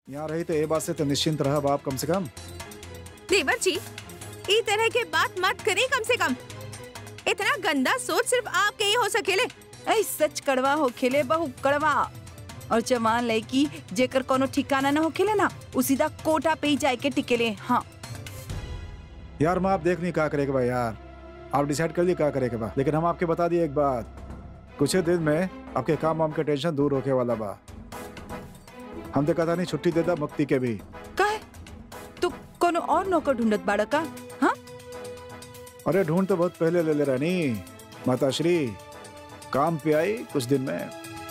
यहाँ रही तो ये बात से तो निश्चिंत रहा बाप कम से कम देवर जी ई तरह के बात मत करें कम से कम इतना गंदा सोच सिर्फ आपके ही हो सकेले ऐ सच कड़वा हो खेले बहु कड़वा और जवान लड़की जेकर कोनो ठिकाना न हो खेले ना उ सीधा कोटा पे ही जाए के टिकेले हाँ यार मैं आप देख नहीं क्या करेगा भाई यार आप डिसाइड कर लिए क्या करेगा बा लेकिन हम आपके बता दिए एक बात कुछ ही दिन में आपके काम वाम के टेंशन दूर होके वाला बा हम तो कहता नहीं छुट्टी देता मुक्ति के भी काहे तू कोनो और नौकर ढूंढत बाड़ा का हाँ अरे ढूंढ तो बहुत पहले ले ले रानी माता श्री काम पे आई कुछ दिन में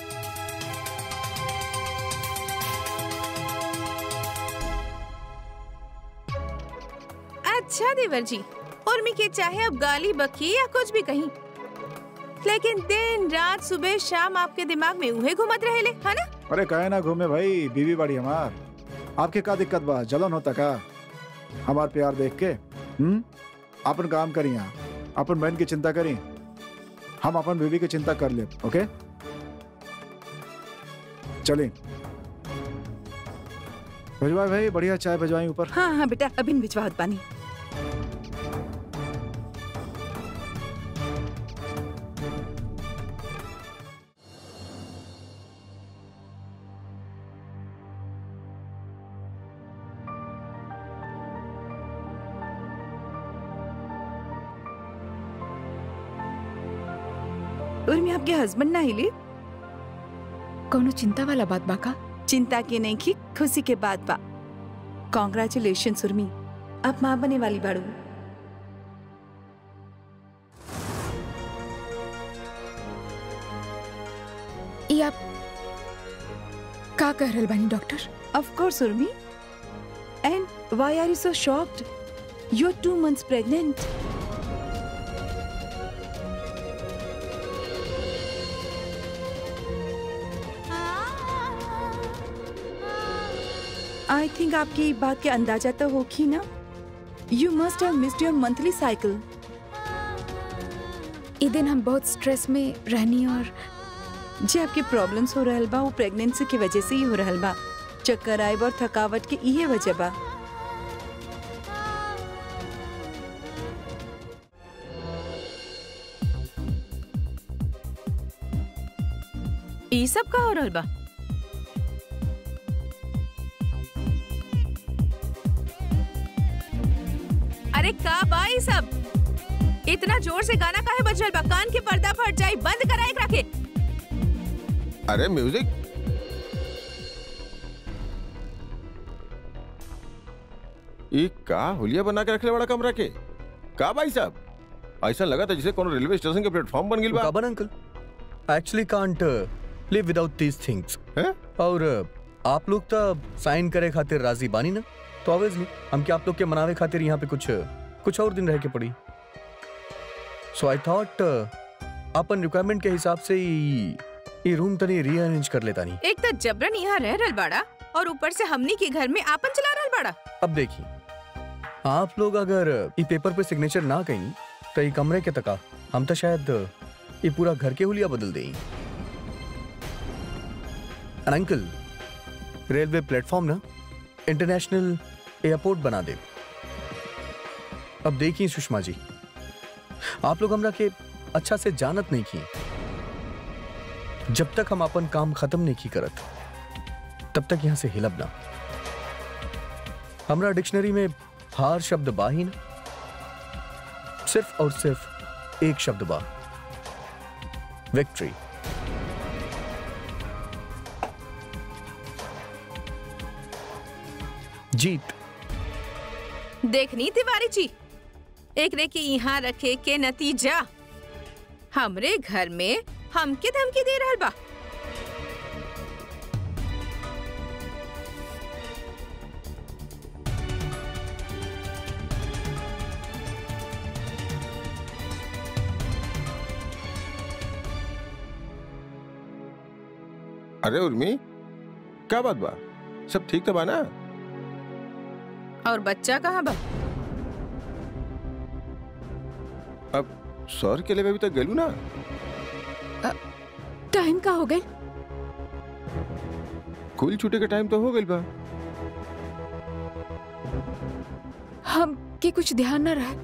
अच्छा देवर जी उर्मी के चाहे अब गाली बकी या कुछ भी कहीं लेकिन दिन रात सुबह शाम आपके दिमाग में उहे घुमत रहेले है ना अरे कहे ना घूमे भाई बीवी बाड़ी हमार आपके का दिक्कत बा जलन होता का हमार प्यार देख के हम्म अपन काम करी यहाँ अपन बहन की चिंता करी हम अपन बीवी की चिंता कर ले ओके चलिए भिजवाए भाई बढ़िया चाय भिजवाई ऊपर हाँ हाँ बेटा अभी भिजवाहत बानी उर्मी आपके हस्बैंड ना हिले कोनो चिंता वाला बात बाका चिंता के नहीं की खुशी के बाद बा कॉन्ग्रेचुलेशन उर्मी अब माँ बने वाली बाड़ू ये आप का कह रहल बानी doctor Of course, Urmi. And why are you so shocked? You're two months pregnant. I think आपकी ई बात के अंदाजा तो होगी ना you must have missed your monthly cycle ई दिन हम बहुत स्ट्रेस में रहनी और जे आपके प्रॉब्लम्स हो रहल बा वो प्रेगनेंसी की वजह से ही हो रहल बा चक्कर आइब और थकावट के इहे वजह बा ई सब का हो रहल बा अरे का बा ई सब इतना जोर से गाना काहे बज रहल बा कान के पर्दा फट जाई बंद करा एकरा के अरे म्यूजिक ई का हुलिया बना के रखले बड़ा कमरा के का भाई साहब ऐसा लगा था जैसे कोनो रेलवे स्टेशन के प्लेटफॉर्म बन गिल बा Kaban uncle. I actually can't uh, live without these things. हैं? और uh, आप लोग तो साइन करे खातिर राजी बानी ना तो ऑब्वियसली हम क्या आप लोग के मनावे खातिर यहाँ पे कुछ कुछ और दिन रह के पड़ी सो आई थॉट अपन रिक्वायरमेंट के हिसाब से ही ये रूम तनी रीअरेंज कर लेता नहीं एक तो जबरन यहाँ रह रहल बाड़ा और ऊपर से हमनी के घर में आपन चला रहल बाड़ा अब देखिए आप लोग अगर ये पेपर पे सिग्नेचर ना कहीं तो ये कमरे के तका हम तो शायद ये पूरा घर के हुलिया बदल दें अंकल रेलवे प्लेटफॉर्म ना इंटरनेशनल एयरपोर्ट बना दे अब देखिए सुषमा जी आप लोग हमरा के अच्छा से जानत नहीं की जब तक हम अपन काम खत्म नहीं की करत तब तक यहाँ से हिलब ना हमरा डिक्शनरी में हार शब्द बा ही ना सिर्फ और सिर्फ एक शब्द बा विक्ट्री जीत देखनी तिवारी जी एक रे के यहाँ रखे के नतीजा हमरे घर में हमके धमकी दे रहल बा अरे उर्मी क्या बात बा सब ठीक तो बा ना और बच्चा कहाँ बा अब सर के लिए अभी तक गेलू ना टाइम का हो गए कुल छुट्टी का टाइम तो हो गइल बा हम के कुछ ध्यान न रहे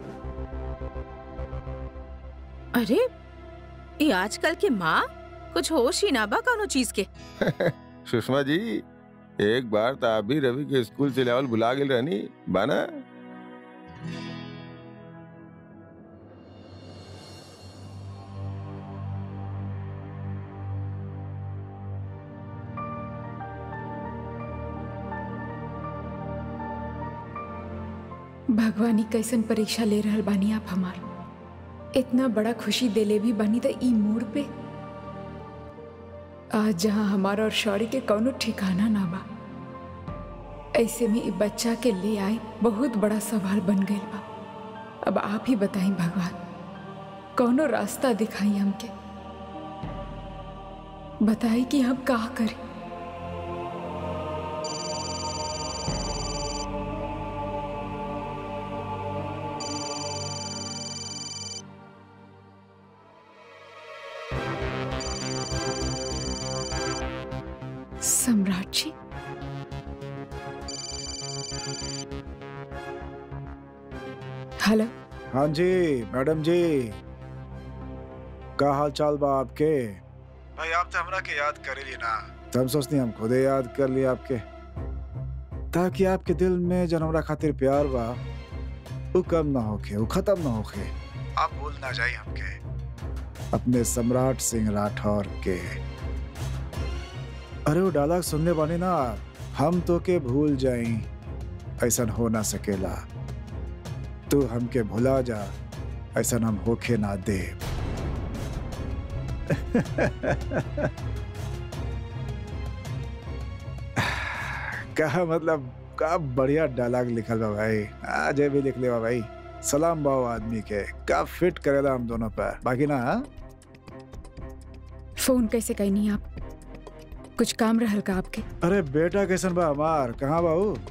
अरे ये आजकल के माँ कुछ होश ही ना बा कौनो चीज के सुषमा जी एक बार तो आप भी रवि के स्कूल से लेवल भुला गेल रहनी बाना भगवानी कैसन परीक्षा ले रहल बानी आप हमार इतना बड़ा खुशी देले भी बानी त ई मोड़ पे आज जहाँ हमारा और शौर्य के कौनो ठिकाना ना बा ऐसे में ई बच्चा के ले आए बहुत बड़ा सवाल बन गई बा अब आप ही बताई भगवान कौनो रास्ता दिखाई हमके बताई कि हम का करें सम्राट जी हेलो हाँ जी मैडम जी का हाल चाल बा आपके भाई आप तो हमरा के याद कर ली ना तो हम सोचते हम खुदे याद कर लिए आपके ताकि आपके दिल में जन हमरा खातिर प्यार बा वो कम ना होके वो खत्म ना होके आप भूल ना जाइए हमके अपने सम्राट सिंह राठौर के अरे वो डायलॉग सुनने वाले ना हम तो के भूल जाई ऐसा हो ना सकेला तू हमके भुला जा ऐसा हम होके ना दे कहा मतलब का बढ़िया डायलॉग लिखल बा भाई आज भी लिख ले बा भाई सलाम बाओ आदमी के का फिट करेला हम दोनों पर बाकी ना हाँ? फोन कैसे कहनी आप कुछ काम रहल का आपके अरे बेटा कैसन बा हमार कहाँ बा ऊ?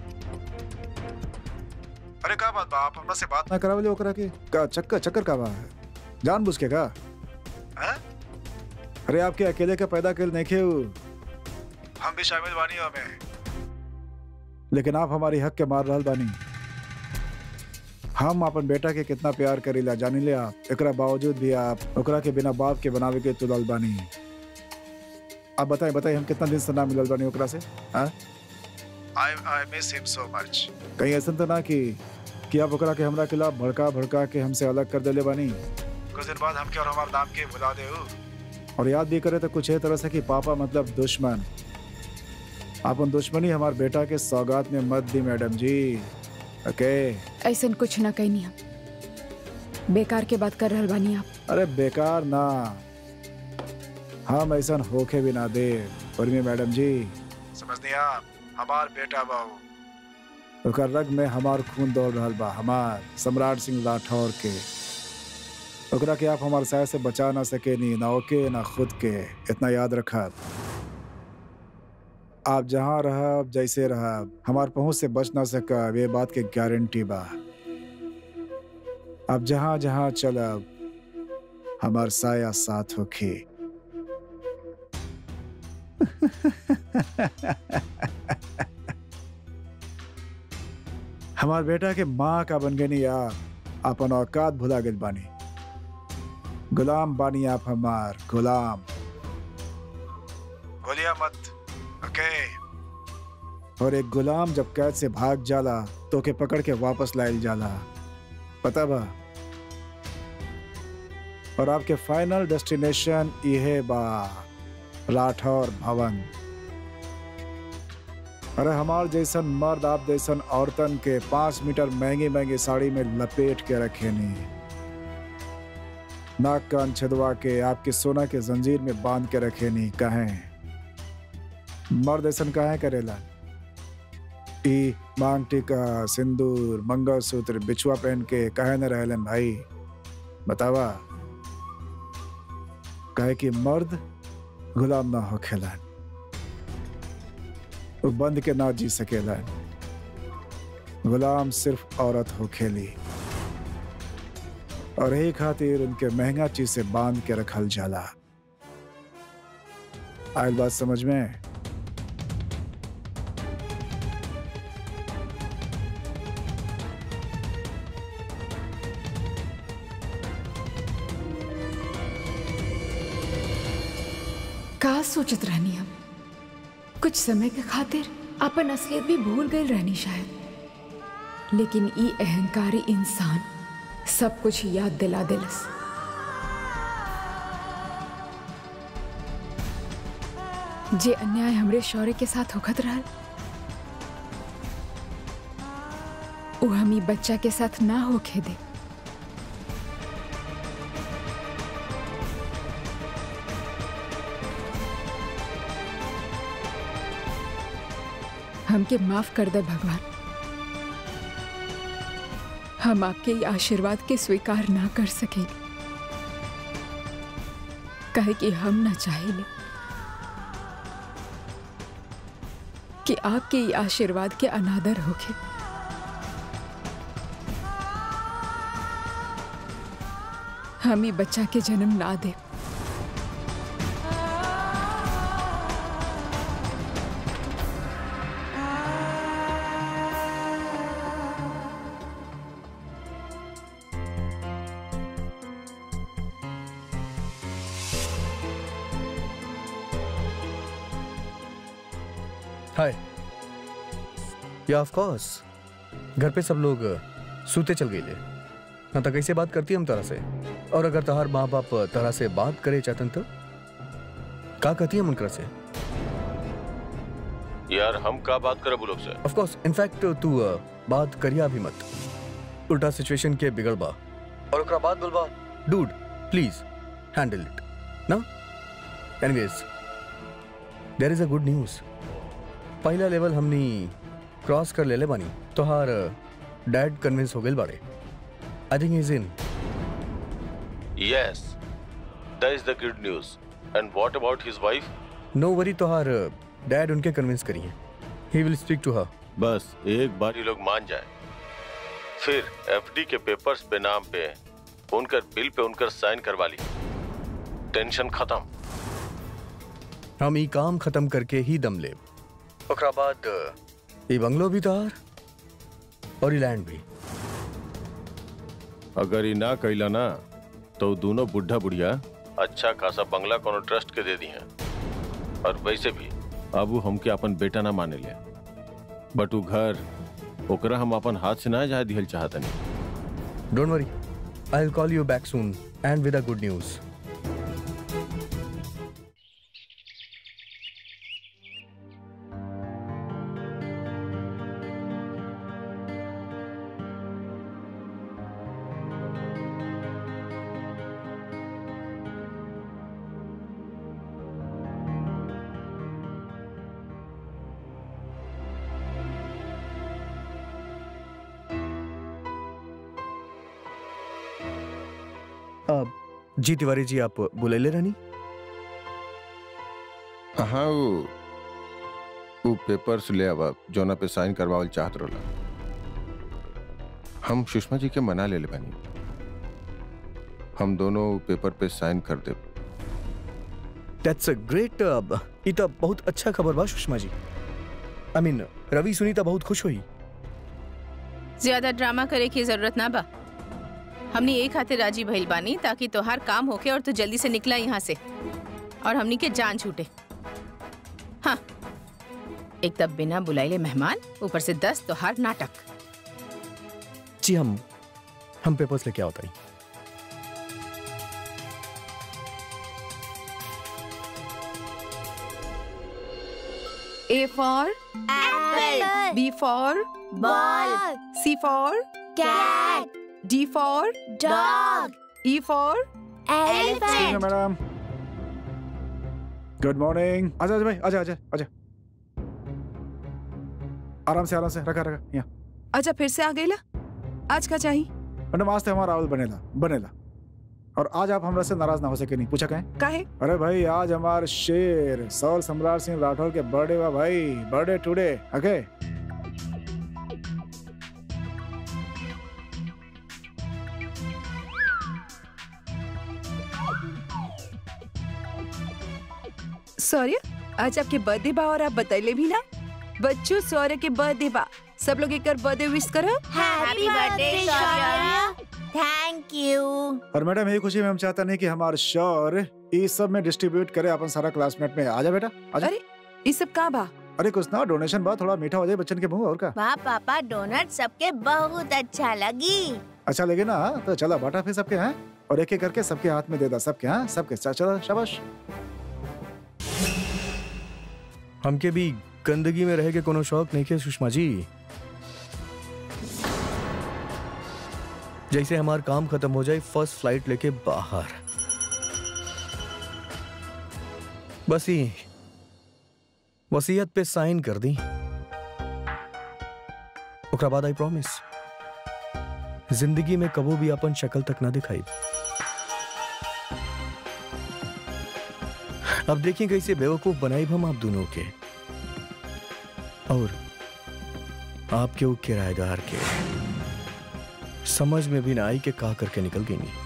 अरे का बात बा आप हमरा से बात ना करावले ओकरा के का चक्कर चक्कर का बा जान बुझ के का हाँ? अरे आपके अकेले के पैदा कर नहीं खे ऊ। हम भी शामिल बानी हमें लेकिन आप हमारी हक के मार रहल बानी हम अपन बेटा के कितना प्यार करीला जानी ले आप एकरा बावजूद भी आप ओकरा के बिना बाप के बनावे के तुलल बानी आप बताएं बताएं हम कितना दिन से ना मिलल बानी ओकरा से हाँ आई I miss him so much कहीं ऐसा तो ना कि कि आप ओकरा के हमरा खिलाफ भड़का भड़का के हमसे अलग कर देले बानी कुछ दिन बाद हमके और हमारे नाम के भुला दे हो और याद भी करे तो कुछ है तरह से कि पापा मतलब दुश्मन अपन दुश्मनी हमारे बेटा के सौगात में मत दी मैडम जी ओके ऐसा कुछ ना कहनी हम बेकार के बात कर रहल बानी आप अरे बेकार ना हम ऐसा होके भी ना दे उर्मी मैडम जी समझ आप हमार बेटा बाबू ओकर रग में हमार खून दौड़ रहा बा हमार सम्राट सिंह राठौर के ओकरा के आप हमार साय से बचा ना सके नी ना ओके ना खुद के इतना याद रखब आप जहाँ रहब जैसे रहब हमार पहुंच से बच ना सकब ये बात के गारंटी बा आप जहाँ जहाँ चलब हमार साया साथ होके हमार बेटा के माँ का बन गए यार अपन औकात भुला गए बानी गुलाम बानी आप हमार गुलाम बोलिया मत ओके और एक गुलाम जब कैद से भाग जाला तो के पकड़ के वापस लायल जाला पता बा और आपके फाइनल डेस्टिनेशन यह बा राठौर भवन अरे हमार जैसन मर्द आप जैसन औरतन के पांच मीटर महंगी महंगी साड़ी में लपेट के रखे नहीं नाक कान छदवा के आपके सोना के जंजीर में बांध के रखे नहीं कहें मर्द ऐसन कहे करेला ई मांग टीका सिंदूर मंगलसूत्र बिछुआ पहन के कहे न रहलन भाई बतावा कहे कि मर्द गुलाम ना हो खेलन वो बंद के ना जी सकेलन गुलाम सिर्फ औरत हो खेली और यही खातिर उनके महंगा चीज से बांध के रखल जाला आयल बात समझ में का सोचत रहनी हम कुछ समय के खातिर अपन असलियत भी भूल गई रहनी शायद लेकिन ई अहंकारी इंसान सब कुछ याद दिला दिलस जे अन्याय हमरे शौर्य के साथ होखत रहल वो हम ई बच्चा के साथ ना होखे दे हमके माफ कर दे भगवान हम आपके ये आशीर्वाद के स्वीकार ना कर सके कहे कि हम ना चाहिए कि आपके ये आशीर्वाद के अनादर होके हम ही बच्चा के जन्म ना दे हाय या ऑफ कोर्स घर पे सब लोग सूते चल गए हाँ तो कैसे बात करती हम तरह से और अगर तहार माँ बाप तरह से बात करे चाहतन तो का कहती हम उनकर से यार हम का बात करे लोग से ऑफ कोर्स इनफैक्ट तू अ, बात करिया भी मत उल्टा सिचुएशन के बिगड़बा और ओकरा बाद बोलबा डूड प्लीज हैंडल इट ना anyways there is a good news पहला लेवल हमनी क्रॉस कर लेले बानी तोहार डैड कन्विंस हो गइल बाड़े I think is in yes that is the good news and what about his wife no worry तोहार डैड उनके कन्विंस करी हैं he will speak to her बस एक बार ये लोग मान जाए फिर एफडी के पेपर्स पे नाम पे उनकर बिल पे उनकर साइन करवा ली टेंशन खत्म हम ई काम खत्म करके ही दम लेब ओकरा बाद ई बंगलो भी तोहार और ई लैंड भी अगर ये ना कैला ना तो दोनों बुढ़ा बुढ़िया अच्छा खासा बंगला कोनो ट्रस्ट के दे दी हैं और वैसे भी अब वो हमके अपन बेटा ना माने ले बट वो घर ओकरा हम अपन हाथ से ना जाए दिहल चाहतनी don't worry I will call you back soon and with a good news अब जी तिवारी जी आप बुलेले रहनी हाँ वो वो पेपर्स ले आवा जोना पे साइन करवावल चाहत रहला हम सुषमा जी के मना ले ले बानी हम दोनों पेपर पे साइन कर दे दैट्स अ ग्रेट ई तो बहुत अच्छा खबर बा सुषमा जी आई मीन रवि सुनी तो बहुत खुश हुई ज्यादा ड्रामा करे की जरूरत ना बा हमनी एक खातिर राजी भइल बानी ताकि तोहार काम होके और तू जल्दी से निकला यहाँ से और हमनी के जान छूटे हाँ एक तब बिना बुलाइले मेहमान ऊपर से दस तोहार नाटक जी हम हम पेपर्स लेके आओ ताई A for Apple. B for Ball. C for Cat. D for Dog. E for Elephant. Madam good morning आजा आजा भाई आजा आजा आजा आराम से आराम से रखा रखा यहाँ अच्छा फिर से आ गई ला आज का चाहिए मैडम आज तो हमारा रावल बनेला बनेला और आज आप हमरा से नाराज ना हो सके नहीं पूछा कहें काहे अरे भाई आज हमार शेर सौल सम्राट सिंह राठौर के बर्थडे बा भाई बर्थडे टुडे ओके सॉरी आज आपके बर्थडे बा और आप बतैले भी ना बच्चों सौर्य के बर्थडे बा सब लोग एक बर्थडे विश करो Happy birthday, Shaurya. Thank you और मैडम यही खुशी में हम चाहता नहीं कि हमारे शोर इस सब में डिस्ट्रीब्यूट करे अपन सारा क्लासमेट में आजा बेटा आजा अरे ये सब का बा अरे कुछ ना डोनेशन बा थोड़ा मीठा हो जाए बच्चन के मुंह और का वाह पापा डोनट सबके बहुत अच्छा लगी अच्छा लगे ना तो चला बाटा फिर सबके हैं और एक एक करके सबके हाथ में दे दा सबके हाँ सबके चल- चलो शाबाश हमके भी गंदगी में रह के कोनो शौक नहीं के सुषमा जी जैसे हमार काम खत्म हो जाए फर्स्ट फ्लाइट लेके बाहर बस ही वसीयत पे साइन कर दी ओकरा बाद आई प्रॉमिस जिंदगी में कबो भी अपन शक्ल तक ना दिखाई अब देखिए कैसे बेवकूफ बनाई हम आप दोनों के और आपके वो किराएदार के समझ में भी ना आई कि का करके निकल गई नहीं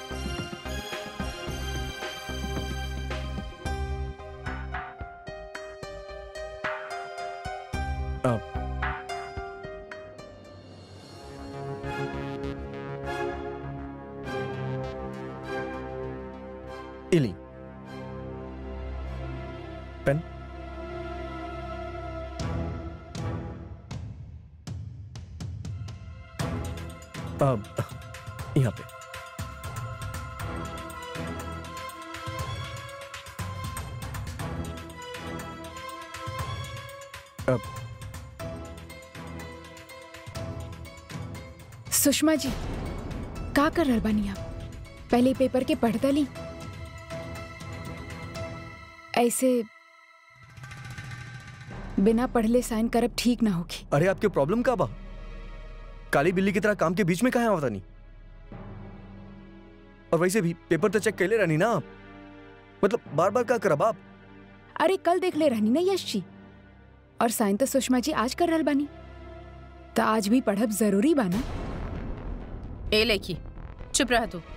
अब इली पेन अब यहाँ पे अब सुषमा जी का कर रहल बानी आप पहले पेपर के पढ़ता ली ऐसे बिना पढ़ले साइन करब ठीक ना होगी अरे आपके प्रॉब्लम का बा काली बिल्ली की तरह काम के बीच में कहा आवता नहीं और वैसे भी पेपर तो चेक कैले रहनी ना आप मतलब बार बार का करब आप अरे कल देख ले रहनी ना यश जी और साइन तो सुषमा जी आज कर रहल बानी तो आज भी पढ़ब जरूरी बाना ए लड़की चुप रह तू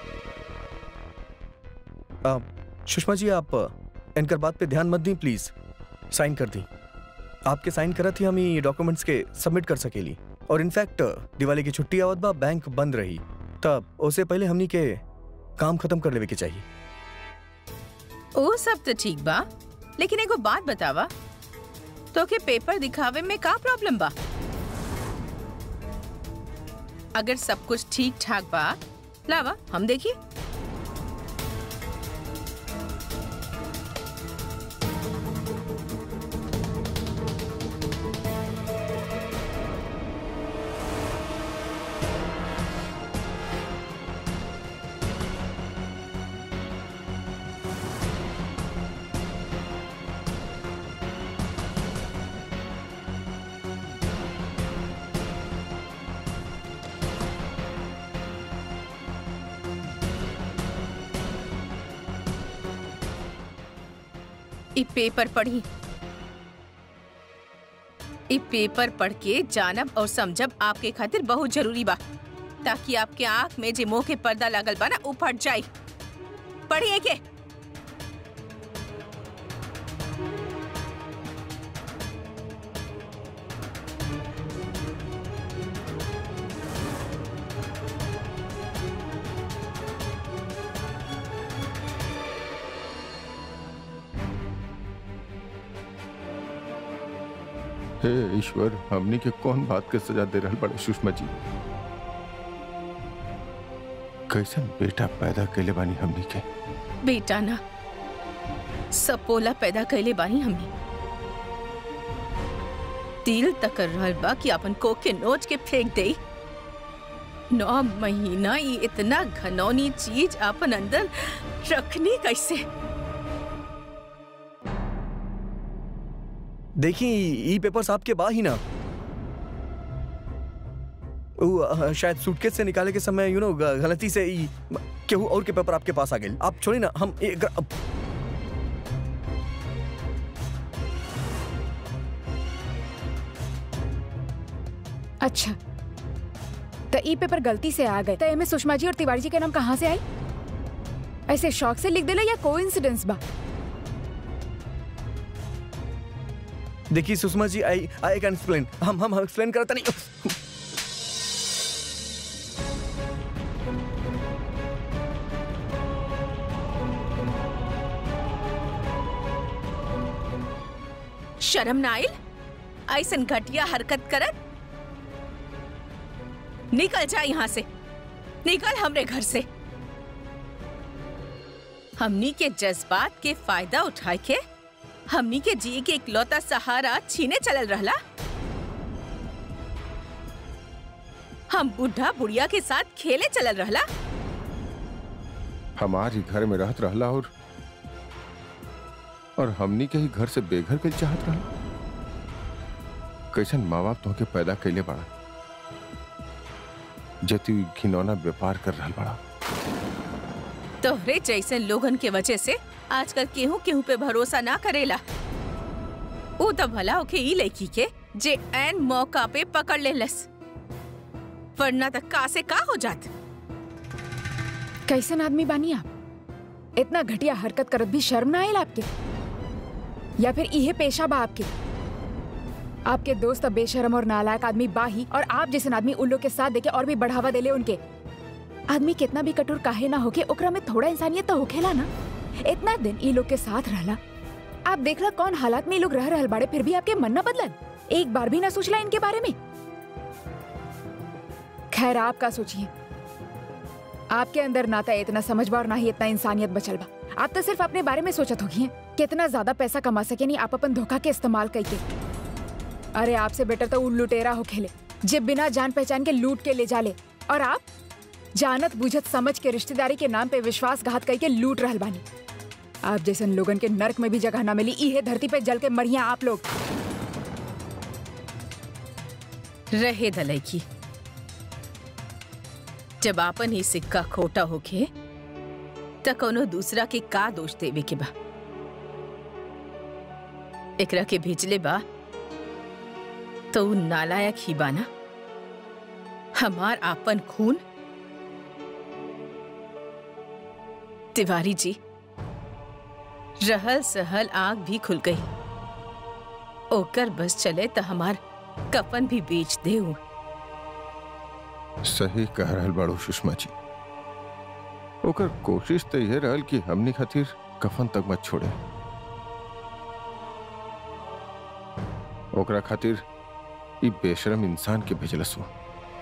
आ, सुषमा जी आप इनकर बात पे ध्यान मत दी प्लीज साइन कर दी आपके साइन करत ही हम ये डॉक्यूमेंट्स के सबमिट कर सकेली और इनफैक्ट दिवाली की छुट्टी आवत बा बैंक बंद रही तब उससे पहले हमनी के काम खत्म कर लेवे के चाहिए ओ सब तो ठीक बा लेकिन एगो बात बतावा तो के पेपर दिखावे में का प्रॉब्लम बा अगर सब कुछ ठीक ठाक बा लावा हम देखिए इ पेपर पढ़ी इ पेपर पढ़ के जानब और समझब आपके खातिर बहुत जरूरी बा ताकि आपके आंख में जे मोह के पर्दा लागल बा ना उ फट जाए पढ़िए के हे ईश्वर हमनी के कौन बात के सजा दे रहल बड़े सुषमा जी कैसन बेटा पैदा कैले बानी हमनी के बेटा ना सपोला पैदा कैले बानी हमने दिल तक कर रहल बा कि अपन कोक के नोच के फेंक दे नौ महीना ये इतना घनौनी चीज अपन अंदर रखनी कैसे देखी ई पेपर्स आपके बा ही ना उ, अ, शायद सूटकेस से निकाले के समय यू नो गलती से ई केहू और के पेपर आपके पास आ गए आप छोड़ी ना हम एक अब अच्छा तो ई पेपर गलती से आ गए तो एमे सुषमा जी और तिवारी जी के नाम कहाँ से आई ऐसे शौक से लिख देला या कोइंसिडेंस बा देखिए सुषमा जी आई आई कैन एक्सप्लेन हम हम एक्सप्लेन करता नहीं शर्म ना आइल ऐसन घटिया हरकत करत निकल जा यहाँ से निकल हमरे घर से हमनी के जज्बात के फायदा उठाए के हमनी के जी के इकलौता सहारा छीने चलल रहला हम बुढ़ा बुढ़िया के साथ खेले चलल रहला हमारी घर में रहत रहला और और हमनी के ही घर से बेघर के चाहत रहला कैसन माँ बाप तोहके पैदा कैले बड़ा जे तू घिनौना व्यापार कर रहल बड़ा तोहरे जैसे लोगन के वजह से आजकल केहू केहू पे भरोसा ना करेला ऊ तो भला होके ई लड़की के जे एन मौका पे पकड़ लेलस वरना तक का से का हो जात कैसन आदमी बानी आप इतना घटिया हरकत करत भी शर्म ना आयल आपके या फिर इहे पेशा बा आपके आपके दोस्त अब बेशरम और नालायक आदमी बा ही और आप जैसन आदमी उन लोग के साथ देके और भी बढ़ावा देले उनके आदमी कितना भी कठोर काहे ना होके ओकरा में थोड़ा इंसानियत तो होखेला ना इतना दिन ई लोग के साथ रहला आप देखला कौन हालात में ई लोग रह रहल बाड़े फिर भी आपके मन ना बदलन एक बार भी ना सोचला इनके बारे में खैर आप का सोचिए आपके अंदर ना तो इतना समझबा और ना ही इतना इंसानियत बचल बा आप तो सिर्फ अपने बारे में सोचत होगी कितना ज्यादा पैसा कमा सके नहीं आप अपन धोखा के इस्तेमाल करके अरे आपसे बेटर तो उ लुटेरा हो खेले जे बिना जान पहचान के लूट के ले जाले और आप जानत बुझत समझ के रिश्तेदारी के नाम पे विश्वासघात करके लूट रहल बानी आप जैसन लोगन के नरक में भी जगह ना मिली इहे धरती पे जल के मरिया आप लोग रहे दलई की जब आपन ही सिक्का खोटा होके त कोनो दूसरा के का दोष देवे के बा एकरा के भेजले बा तो उ नालायक ही बाना हमार आपन खून तिवारी जी रहल सहल आग भी खुल गई ओकर बस चले त हमार कफन भी बेच दे सही कह रहल बाड़ू सुषमा जी ओकर कोशिश तो यह रहल कि हमनी खातिर कफन तक मत छोड़े ओकरा खातिर ई बेशरम इंसान के भेजलस वो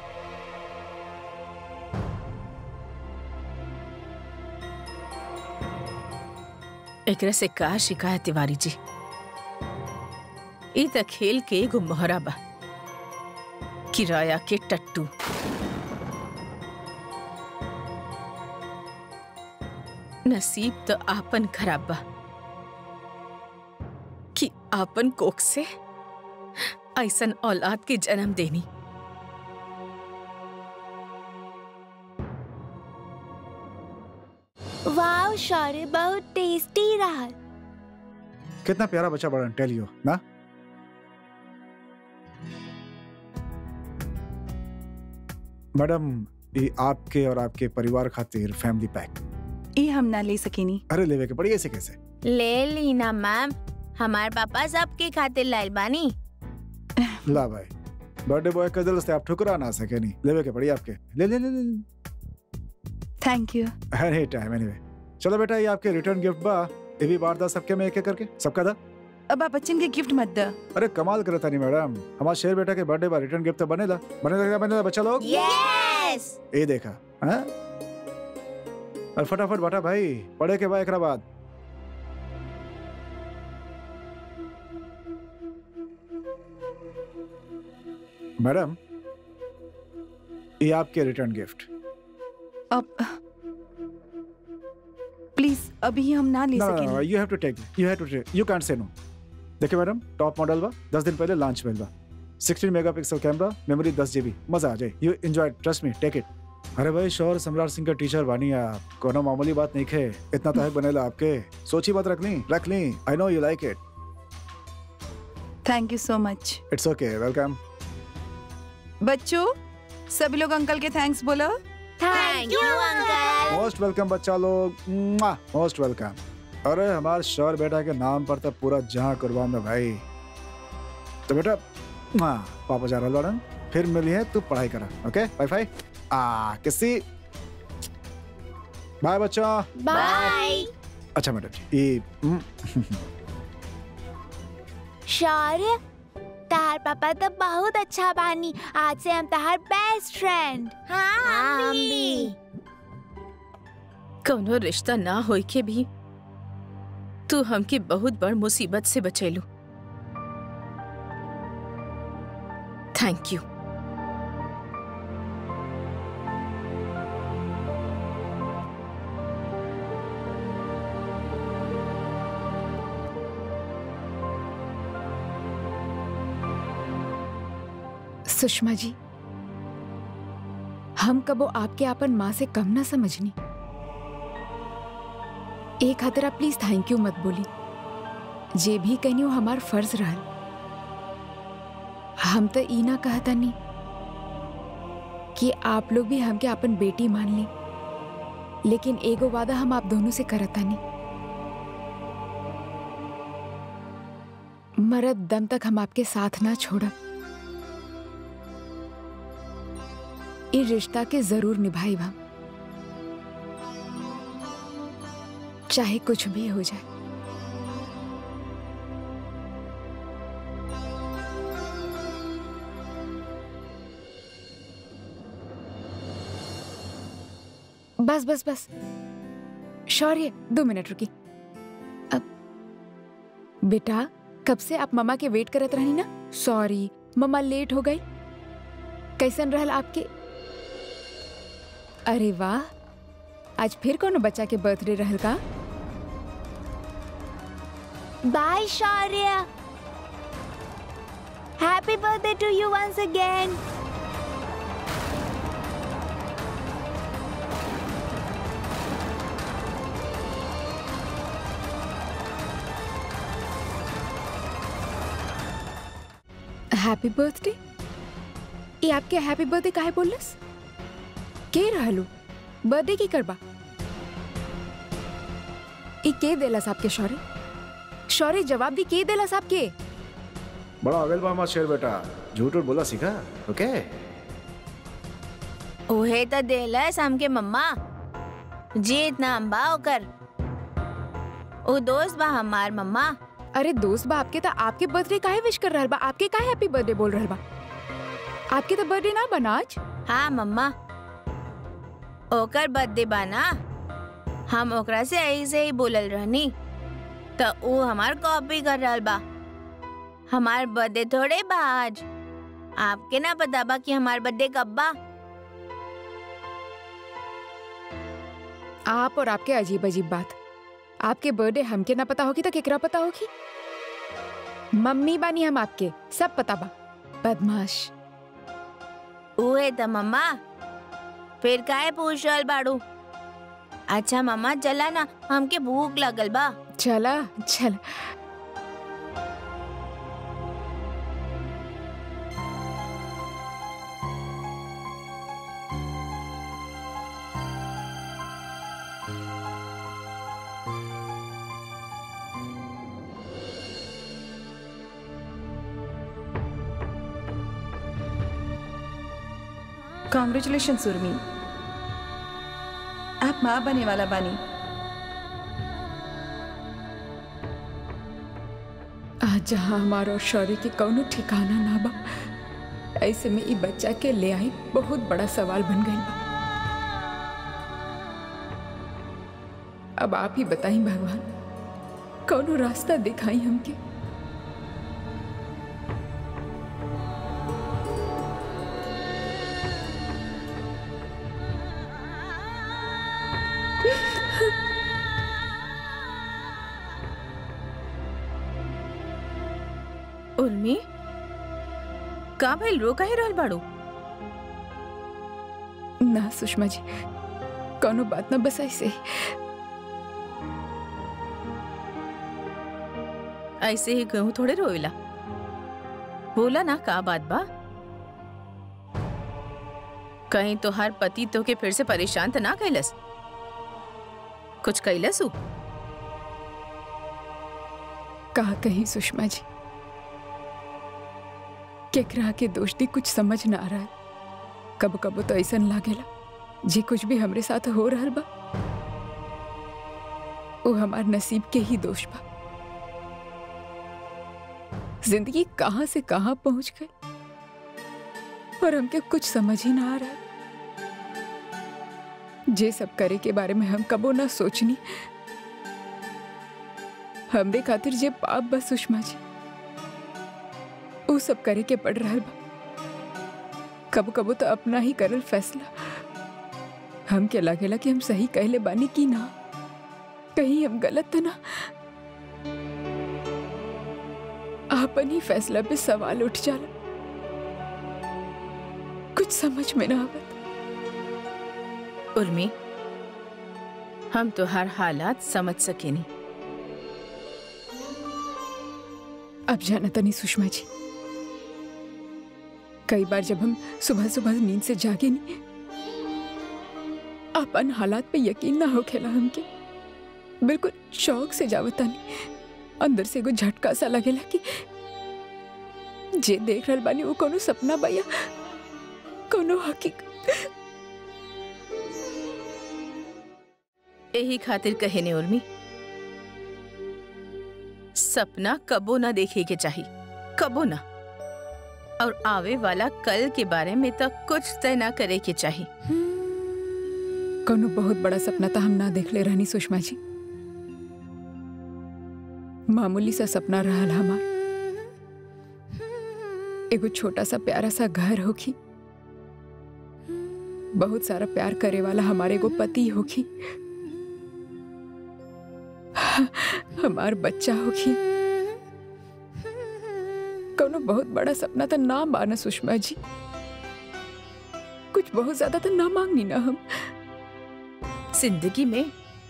एकरा से का शिकायत तिवारी जी ई त खेल के एगो मोहरा बा किराया के टट्टू नसीब तो आपन खराब बा कि आपन कोख से ऐसन औलाद के जन्म देनी वाह शौर्य बहुत टेस्टी रहा कितना प्यारा बच्चा बड़ा टेल यू ना मैडम ये आपके और आपके परिवार खातिर फैमिली पैक ये हम ना ले सकेनी अरे लेवे के पड़ी ऐसे कैसे ले ली ना मैम हमारे पापा सबके खातिर लाइल बानी ला भाई बर्थडे बॉय का दिल से आप ठुकरा ना सके नहीं लेवे के पड़ी आपके ले ले ले ले, ले। Thank you any time anyway चलो बेटा ये आपके रिटर्न गिफ्ट बा ये भी बार दा सबके में एक एक करके सबका दा अब आप बच्चन के गिफ्ट मत द अरे कमाल करता नहीं मैडम हमारा शेर बेटा के बर्थडे बा रिटर्न गिफ्ट तो बनेला बनेला बनेला बच्चा लोग यस ये देखा हाँ और फटाफट बटा भाई पढ़े के बाद एकरा बाद मैडम ये आपके रिटर्न गिफ्ट अब प्लीज अभी हम ना ले No, no, no, सकेनी you have to take. You have to take. You can't say no. देखिए मैडम टॉप मॉडल बा दस दिन पहले लॉन्च भेल बा 16 मेगापिक्सल कैमरा मेमोरी 10 जीबी मजा आ जाए you enjoy trust me take it अरे भाई शौर सम्राट सिंह का टीचर बानी आप कोनो मामूली बात नहीं खे इतना तो है बनेला आपके सोची बात रख ली रख ली I know you like it thank you so much it's okay welcome बच्चों सभी लोग अंकल के थैंक्स बोलो thank you uncle most welcome बच्चा लोग मोस्ट वेलकम अरे हमारे शौर बेटा के नाम पर तो पूरा जहां कुर्बान है भाई तो बेटा मुआ, पापा जा रहा लड़न फिर मिली है तू पढ़ाई करा ओके बाय बाय आ किसी बाय बच्चा बाय अच्छा मैडम जी ये हम्म, शौर्य तार पापा तो बहुत अच्छा बानी आज से हम तार बेस्ट फ्रेंड हाँ हम भी कौनो रिश्ता ना होई के भी तू हमके बहुत बड़ मुसीबत से बचैलू थैंक यू सुषमा जी हम कबो आपके आपन माँ से कम ना समझनी एक खातिर आप प्लीज थैंक यू मत बोली जे भी कहनी वो हमार फर्ज रहल हम तो ई ना कहता नहीं कि आप लोग भी हमके अपन बेटी मान ली लेकिन एगो वादा हम आप दोनों से करता नहीं मरद दम तक हम आपके साथ ना छोड़ब इ रिश्ता के जरूर निभाई हम चाहे कुछ भी हो जाए बस बस बस शौर्य दो मिनट रुकी अब बेटा कब से आप मम्मा के वेट करत रही ना सॉरी मम्मा लेट हो गई कैसन रहल आपके अरे वाह आज फिर कोनो बच्चा के बर्थडे रहल का बाय Shaurya happy birthday to you once again happy birthday ये आपके हैप्पी बर्थडे काहे बोलस के रहलू बर्थडे की करबा ई के देलस आपके शौर्य शौर्य जवाब दी के देलस आपके बड़ा अवेल बा शेर बेटा झूठ उठ बोला सीखा ओके ओहे तो देलस हमके मम्मा जीत नाम बा ओकर ओ दोस्त बा हमार मम्मा अरे दोस्त बा आपके तो आपके बर्थडे काहे विश कर रहल बा आपके काहे हैप्पी बर्थडे बोल रहल बा आपके तो बर्थडे ना बना आज हाँ मम्मा ओकर बर्थडे बा ना हम ओकरा से ऐसे ही बोलल रहनी तो ऊ हमार कॉपी कर रहल बा हमार बर्थडे थोड़े बा आज आपके ना पता बा कि हमार बर्थडे कब बा आप और आपके अजीब अजीब बात आपके बर्थडे हमके ना पता होगी तो केकरा पता होगी मम्मी बानी हम आपके सब पता बा बदमाश उहे त मम्मा फिर काहे पूछ रहल बाड़ू अच्छा मम्मा चला ना हमके भूख लगल बा चला चल कॉन्ग्रेचुलेशन सुरमी आप माँ बने वाला बानी आज जहाँ हमारा और शौर्य के कौनो ठिकाना ना बा ऐसे में ई बच्चा के ले आई बहुत बड़ा सवाल बन गई बा अब आप ही बताई भगवान कौनो रास्ता दिखाई हमके उर्मी का भइल रो काहे रहल बाड़ू ना सुषमा जी कौनो बात ना बस ऐसे ही ऐसे ही कहूँ थोड़े रोइला बोला ना का बात बा कहीं तो हर पति तो के फिर से परेशान तो ना कैलस कुछ कैलस उ कहा कहीं सुषमा जी केकरा के दोस्ती कुछ समझ ना आ रहा है कब कब तो ऐसा लागेला जे कुछ भी हमरे साथ हो रहल बा वो हमार नसीब के ही दोष बा जिंदगी कहाँ से कहाँ पहुंच गई और हमके कुछ समझ ही ना आ रहा जे सब करे के बारे में हम कबो ना सोचनी हमरे खातिर जे पाप बस सुषमा जी उ सब करे के पड़ रहा बा कबो कबो तो अपना ही करल फैसला हमके लागेला कि हम सही कहले बानी की ना कहीं हम गलत तो ना आपन ही फैसला पे सवाल उठ जाला कुछ समझ में ना आवत उर्मी हम तो हर हालात समझ सके नहीं अब जाना तनी सुषमा जी कई बार जब हम सुबह सुबह नींद से जागे नहीं अपन हालात पे यकीन ना हो खेला हमके बिल्कुल शौक से जावता नहीं अंदर से एगो झटका सा लगेला कि जे देख रहल बानी वो कोनो सपना बा या कोनो हकीकत यही खातिर कहे ने उर्मी सपना कबो ना देखे के चाहिए कबो ना और आवे वाला कल के बारे में तो कुछ तय ना करे के चाहिए कोनो बहुत बड़ा सपना तो हम ना देख ले रहनी सुषमा जी मामूली सा सपना रहल हमार एगो छोटा सा प्यारा सा घर होखी बहुत सारा प्यार करे वाला हमारे एगो पति होखी हमार बच्चा होखी कोनो बहुत बड़ा सपना तो ना बाना सुषमा जी कुछ बहुत ज्यादा तो ना मांगनी ना हम जिंदगी में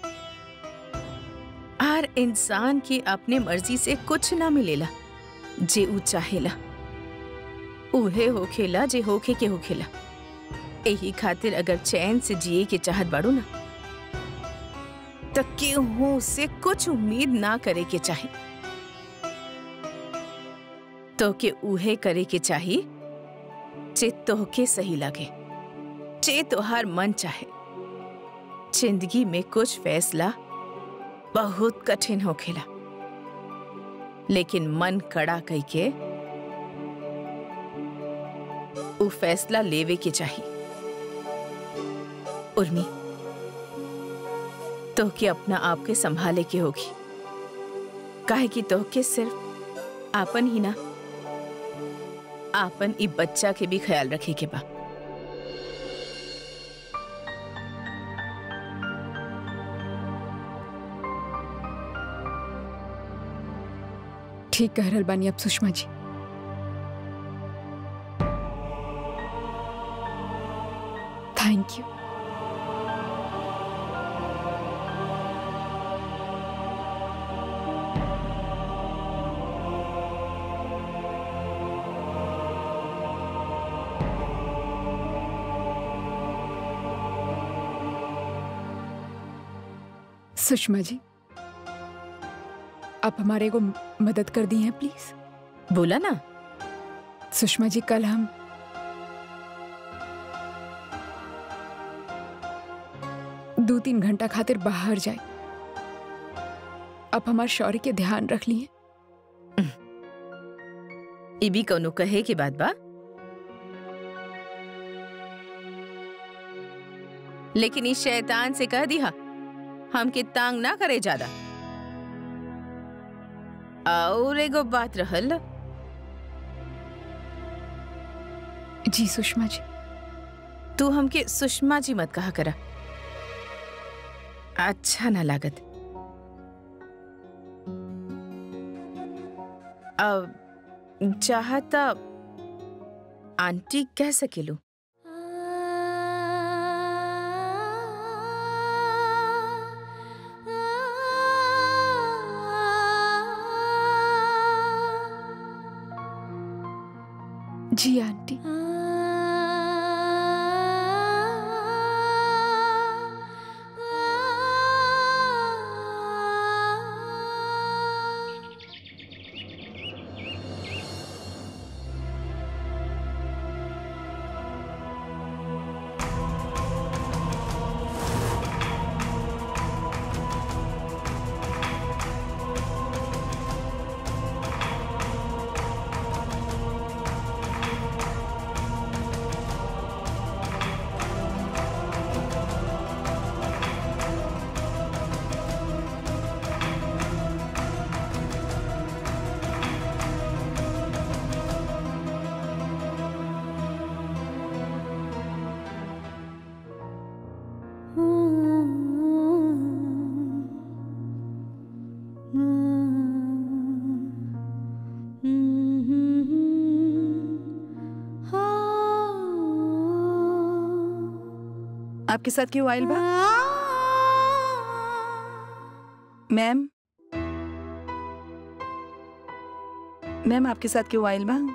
हर इंसान की अपने मर्जी से कुछ ना मिलेला जे ऊ चाहेला उहे होखेला जे होखे के होखेला यही खातिर अगर चैन से जिए के चाहत बाड़ू ना तो केहू से कुछ उम्मीद ना करे के चाही तो के उहे करे के चाही जे तोहके सही लगे जे तोहार मन चाहे जिंदगी में कुछ फैसला बहुत कठिन होखेला लेकिन मन कड़ा कई के उ फैसला लेवे के चाहिए उर्मी तो के अपना आप के संभाले के होगी काहे कि तो के सिर्फ आपन ही ना आपन इ बच्चा के भी ख्याल रखे के बा ठीक कह रहल बानी अब सुषमा जी थैंक यू सुषमा जी आप हमारे को मदद कर दी हैं प्लीज बोला ना सुषमा जी कल हम दो तीन घंटा खातिर बाहर जाए आप हमारे शौर्य के ध्यान रख लिए ई भी कौनो कहे के बात बा लेकिन इस शैतान से कह दिया हमके तांग ना करे ज्यादा और एगो बात रहल जी सुषमा जी तू हमके सुषमा जी मत कहा करा अच्छा ना लागत अब चाहता आंटी कह सकेलू जी आंटी आपके साथ क्यों आयल बा मैम मैम आपके साथ क्यों आयल बा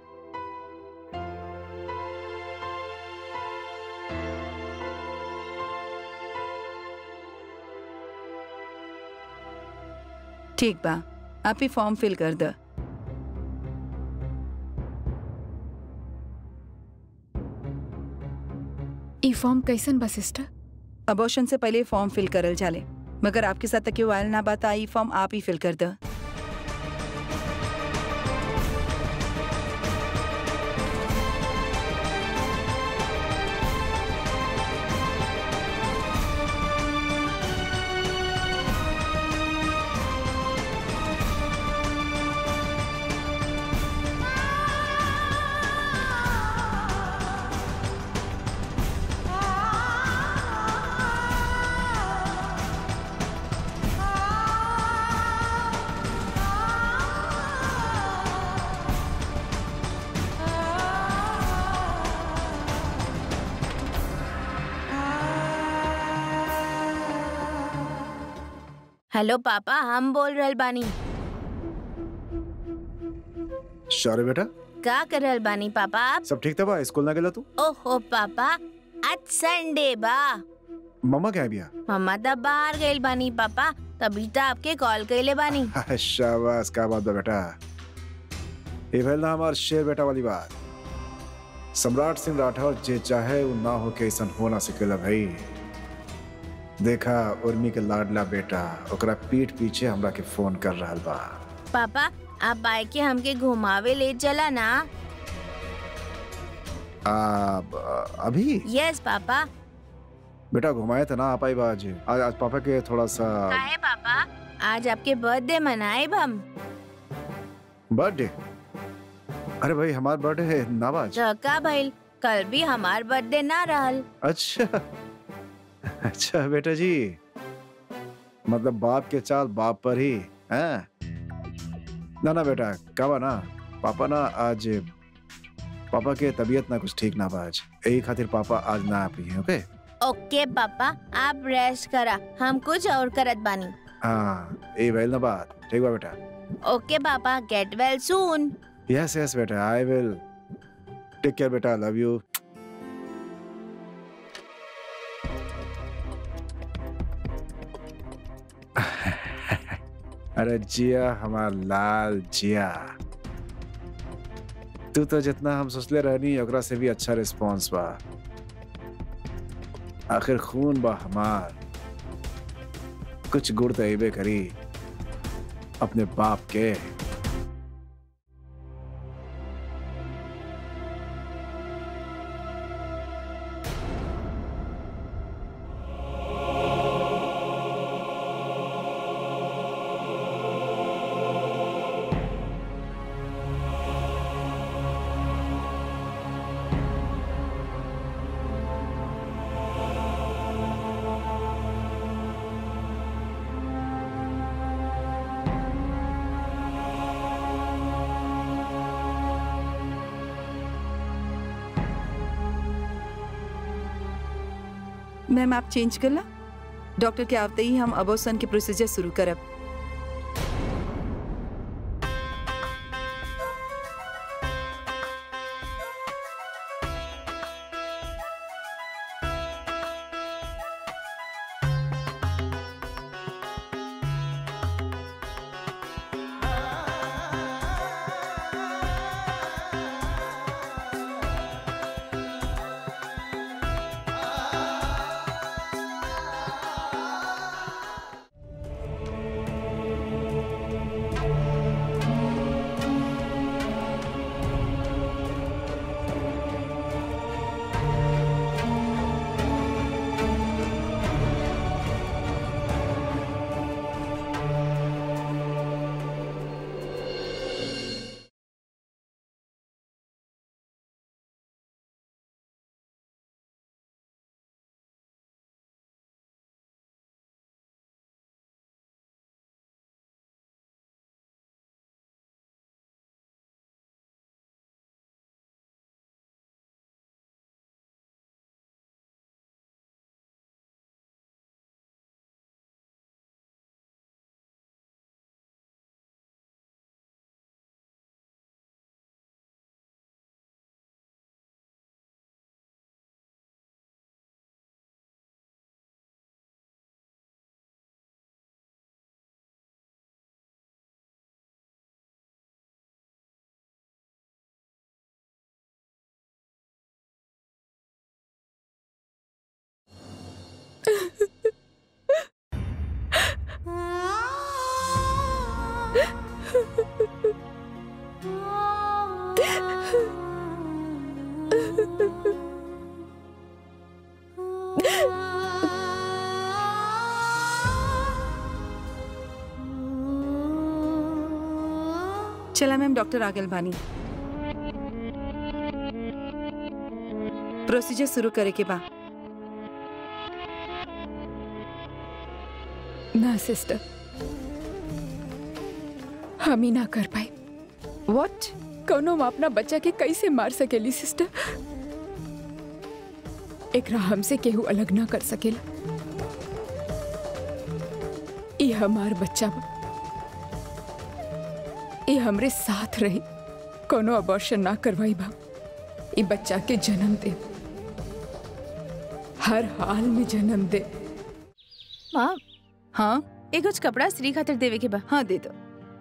ठीक बा आप ही फॉर्म फिल कर द ई फॉर्म कैसन बा सिस्टर अबॉर्शन से पहले फॉर्म फिल करल जाले मगर आपके साथ तक वायल ना बात आई फॉर्म आप ही फिल कर द हेलो पापा हम बोल रहल बानी शौर्य बेटा का कर रहल बानी पापा आप सब ठीक था बा स्कूल ना गेला तू ओहो पापा आज संडे बा मम्मा क्या बिया मम्मा तब बाहर गइल बानी पापा तभी तो आपके कॉल कइले बानी शाबाश का बात बा बेटा ये भइल ना हमार शेर बेटा वाली बात सम्राट सिंह राठौर जे चाहे वो ना हो के ऐसा हो ना सकेला भाई देखा उर्मी के लाडला बेटा ओकरा पीठ पीछे हमरा के फोन कर रहल बा पापा आप बाइक के हमके घुमावे ले चला ना आ, ब- अभी यस पापा बेटा घुमाए तो ना आ पाई बा आज आज आज पापा के थोड़ा सा काहे पापा आज आपके बर्थडे मनाए हम बर्थडे अरे भाई हमार बर्थडे है नाबाज तो का भइल कल भी हमार बर्थडे ना रहल अच्छा अच्छा बेटा जी मतलब बाप के चाल बाप पर ही हैं ना ना बेटा कहा ना पापा ना आज पापा के तबीयत ना कुछ ठीक ना बा आज यही खातिर पापा आज ना आ पाई ओके ओके पापा आप रेस्ट करा हम कुछ और करत बानी हाँ यही भइल ना बात ठीक बा बेटा ओके पापा get well soon yes yes बेटा आई विल टेक केयर बेटा लव यू अरे जिया हमार लाल जिया तू तो जितना हम सोचले रहनी ओकरा से भी अच्छा रिस्पांस बा आखिर खून बा हमार कुछ गुड़ तो अइबे करी अपने बाप के मैम आप चेंज कर ला डॉक्टर के आवते ही हम अबोसन के प्रोसीजर शुरू करब चला मैम डॉक्टर आगल बानी प्रोसीजर शुरू करे के बा ना सिस्टर हम ही ना कर पाए व्हाट कौनो माँ अपना बच्चा के कैसे मार सकेली सिस्टर एकरा हमसे केहू अलग ना कर सकेला ई हमार बच्चा बा ई हमरे साथ रही कोनो अबॉर्शन ना करवाई बा ई बच्चा के जन्म दे हर हाल में जन्म दे माँ हाँ एक कुछ कपड़ा स्त्री खातिर देवे के बा हाँ दे दो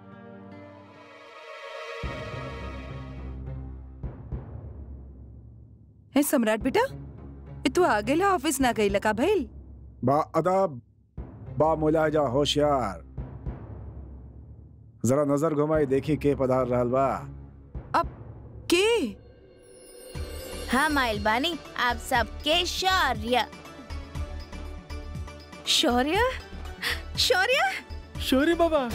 है सम्राट बेटा ए तू आ गेला ऑफिस ना गई का भइल बा अदब बा मुलाजा होशियार जरा नजर घुमाई देखी के पधार रहल बा के हम आइल बानी आप सबके शौर्य शौर्य शौर्य शौर्य बाबा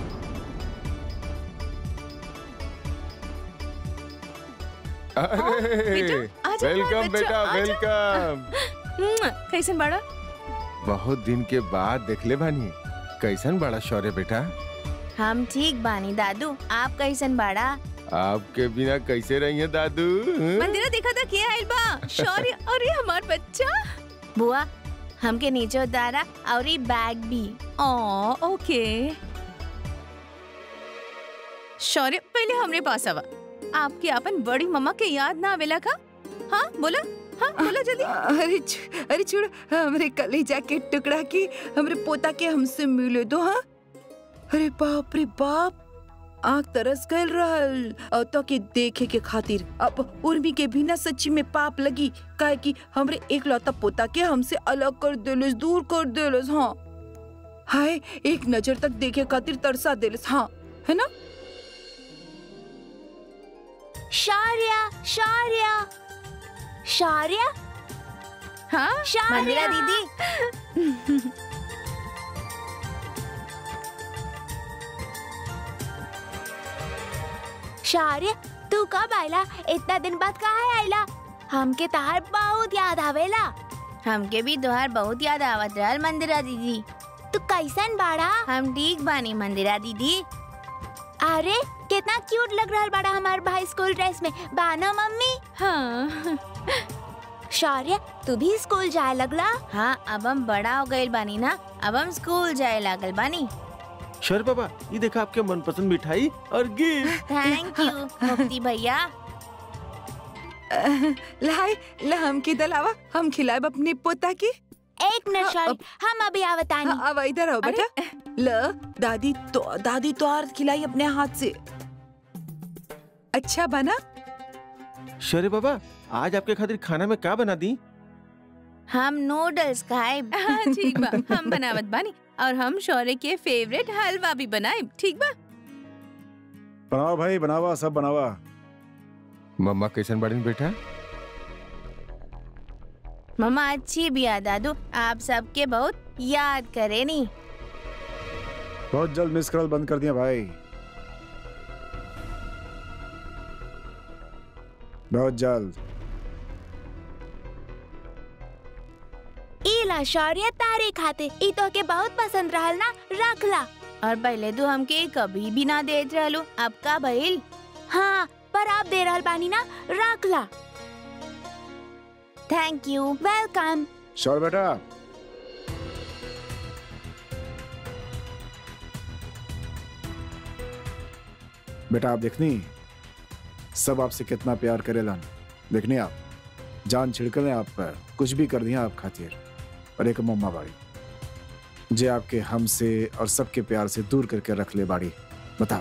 अरे बेटा, आजा हमार वेलकम बच्चा, बेटा आजा। वेलकम मुआ, कैसन बाड़ा बहुत दिन के बाद देखले बानी कैसन बड़ा शौर्य बेटा हम ठीक बानी दादू आप कैसन बाड़ा आपके बिना कैसे रही है दादू हं? मंदिरा देखा था के आइल बा शौर्य अरे हमार बच्चा बुआ हमके नीचे उतारा और ई बैग भी ओ ओके शौर्य पहले हमरे पास आवा आपके अपन बड़ी मम्मा के याद ना आवेला का हाँ बोला हाँ बोला जल्दी अरे छु- अरे छोड़ हमरे कलेजा के टुकड़ा की हमरे पोता के हमसे मिले दो हाँ अरे बाप रे बाप आँख तरस गल रहल और तो के देखे के खातिर अब उर्मी के भी ना सच्ची में पाप लगी काहे कि हमरे एक लौता पोता के हमसे अलग कर देलस दूर कर देलस हाँ हाय एक नजर तक देखे खातिर तरसा देलस हाँ है ना शौर्य शौर्य शौर्य हाँ शौर्य मंदिरा दीदी शौर्य तू कब आयला इतना दिन बाद कहाँ आयला हमके तहार बहुत याद आवेला हमके भी तोहार बहुत याद आवत रहल मंदिरा दीदी तू कैसन बाड़ा हम ठीक बानी मंदिरा दीदी अरे कितना क्यूट लग रहल बाड़ा हमार भाई स्कूल ड्रेस में बाना मम्मी हाँ शौर्य तू भी स्कूल जाए लगला हाँ अब हम बड़ा हो गए बानी ना अब हम स्कूल जाए लागल बानी शौर्य बाबा ये देखा आपके मनपसंद मिठाई और गिफ्ट थैंक यू मुक्ति भैया लाई ला हम के दलावा हम खिलाए अपने पोता की एक मिनट शौर्य हम अभी आवतानी हाँ, अब इधर आओ बेटा ल दादी तो दादी तो और खिलाई अपने हाथ से अच्छा बना शौर्य बाबा आज आपके खातिर खाना में क्या बना दी हम नूडल्स खाए हाँ ठीक बा हम बनावत बानी और हम शौर्य के फेवरेट हलवा भी बनाए ठीक बा बनाओ भाई बनावा सब बनावा मम्मा कैसन बड़ी बेटा मम्मा अच्छी भी याद दादू आप सबके बहुत याद करे नी बहुत जल्द मिस कॉल बंद कर दिया भाई बहुत जल्द इला शौर्य तारे खाते ई तो के बहुत पसंद रहल ना रख ला और पहले तो हमके कभी भी ना देत रहलू अब का भइल हाँ पर आप दे रहल बानी ना रख ला थैंक यू वेलकम श्योर बेटा बेटा आप देखनी सब आपसे कितना प्यार करेलन देखनी आप जान छिड़कले आप पर कुछ भी कर दिया आप खातिर और एक मम्मा बाड़ी जे आपके हमसे और सबके प्यार से दूर करके रख ले बाड़ी बताओ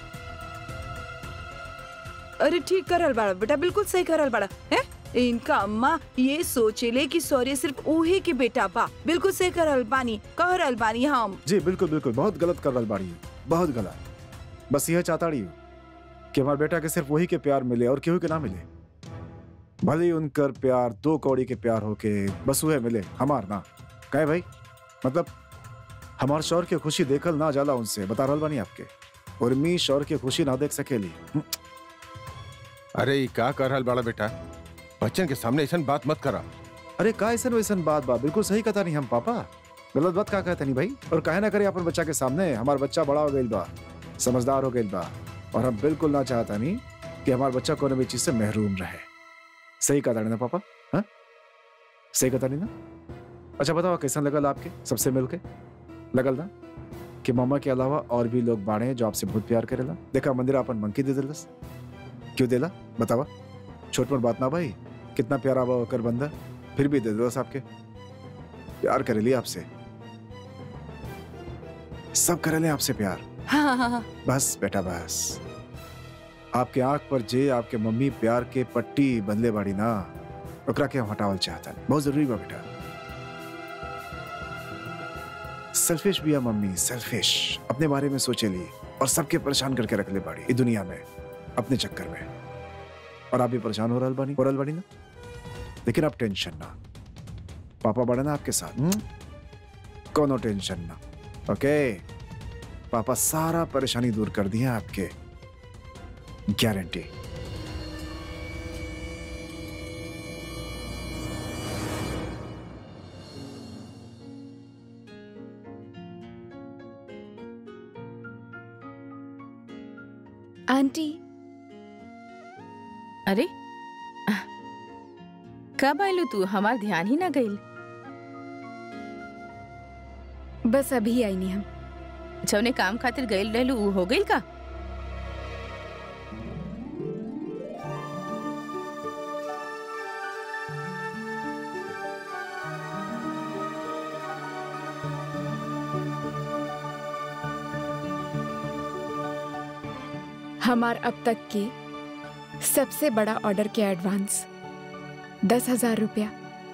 अरे ठीक करल बाड़ा बेटा बिल्कुल सही करल बाड़ा है इनका अम्मा ये सोचेले कि सौर्य सिर्फ उहे के बेटा बा बिल्कुल सही करल बानी कहरल बानी हम जी बिल्कुल बिल्कुल बहुत गलत कर रहा बाड़ी बहुत गलत बस यह चाहता रही कि हमारे बेटा के सिर्फ वही के प्यार मिले और केहू के ना मिले भले ही उनकर प्यार दो कौड़ी के प्यार होके बस उहे मिले हमार ना कहे भाई मतलब हमार शौर के खुशी देखल ना जाला उनसे बता रहल बानी आपके उर्मी शौर के खुशी ना देख सकेली हम्म, अरे ये का कर रहल बड़ा बेटा बच्चन के सामने ऐसा बात मत करा अरे का ऐसा वैसन बात बा बिल्कुल सही कथा नहीं हम पापा गलत बात का कहते नहीं भाई और काहे ना करे अपन बच्चा के सामने हमार बच्चा बड़ा हो गई बा समझदार हो गई बा और हम बिल्कुल ना चाहता नहीं कि हमार बच्चा कोनो भी चीज से महरूम रहे सही कहा ना पापा हाँ सही कथा नहीं ना अच्छा बताओ कैसा लगल आपके सबसे मिलके लगल ना कि मामा के अलावा और भी लोग बाड़े हैं जो आपसे बहुत प्यार करेला देखा मंदिर अपन मंकी दे दिलस क्यों देला बतावा छोट मोट बात ना भाई कितना प्यारा बा कर बंदा फिर भी दे दिलस आपके प्यार करेली आपसे सब करेले आपसे प्यार हाँ हाँ हाँ बस बेटा बस आपके आंख पर जे आपके मम्मी प्यार के पट्टी बदले बाड़ी ना ओकरा के हम हटावल चाहता बहुत जरूरी बा बेटा सेल्फिश भी है मम्मी सेल्फिश अपने बारे में सोचे ली और सबके परेशान करके रख ले बाड़ी इस दुनिया में अपने चक्कर में और आप भी परेशान हो रहल बानी हो रहल बानी ना लेकिन आप टेंशन ना पापा बड़े ना आपके साथ हुँ? कोनो टेंशन ना ओके पापा सारा परेशानी दूर कर दिया आपके गारंटी आंटी अरे कब आयलू तू हमार ध्यान ही ना गईल बस अभी आई नहीं हम जौने काम खातिर गईल रहलू ऊ हो गईल का हमार अब तक की सबसे बड़ा ऑर्डर के एडवांस दस हजार रुपया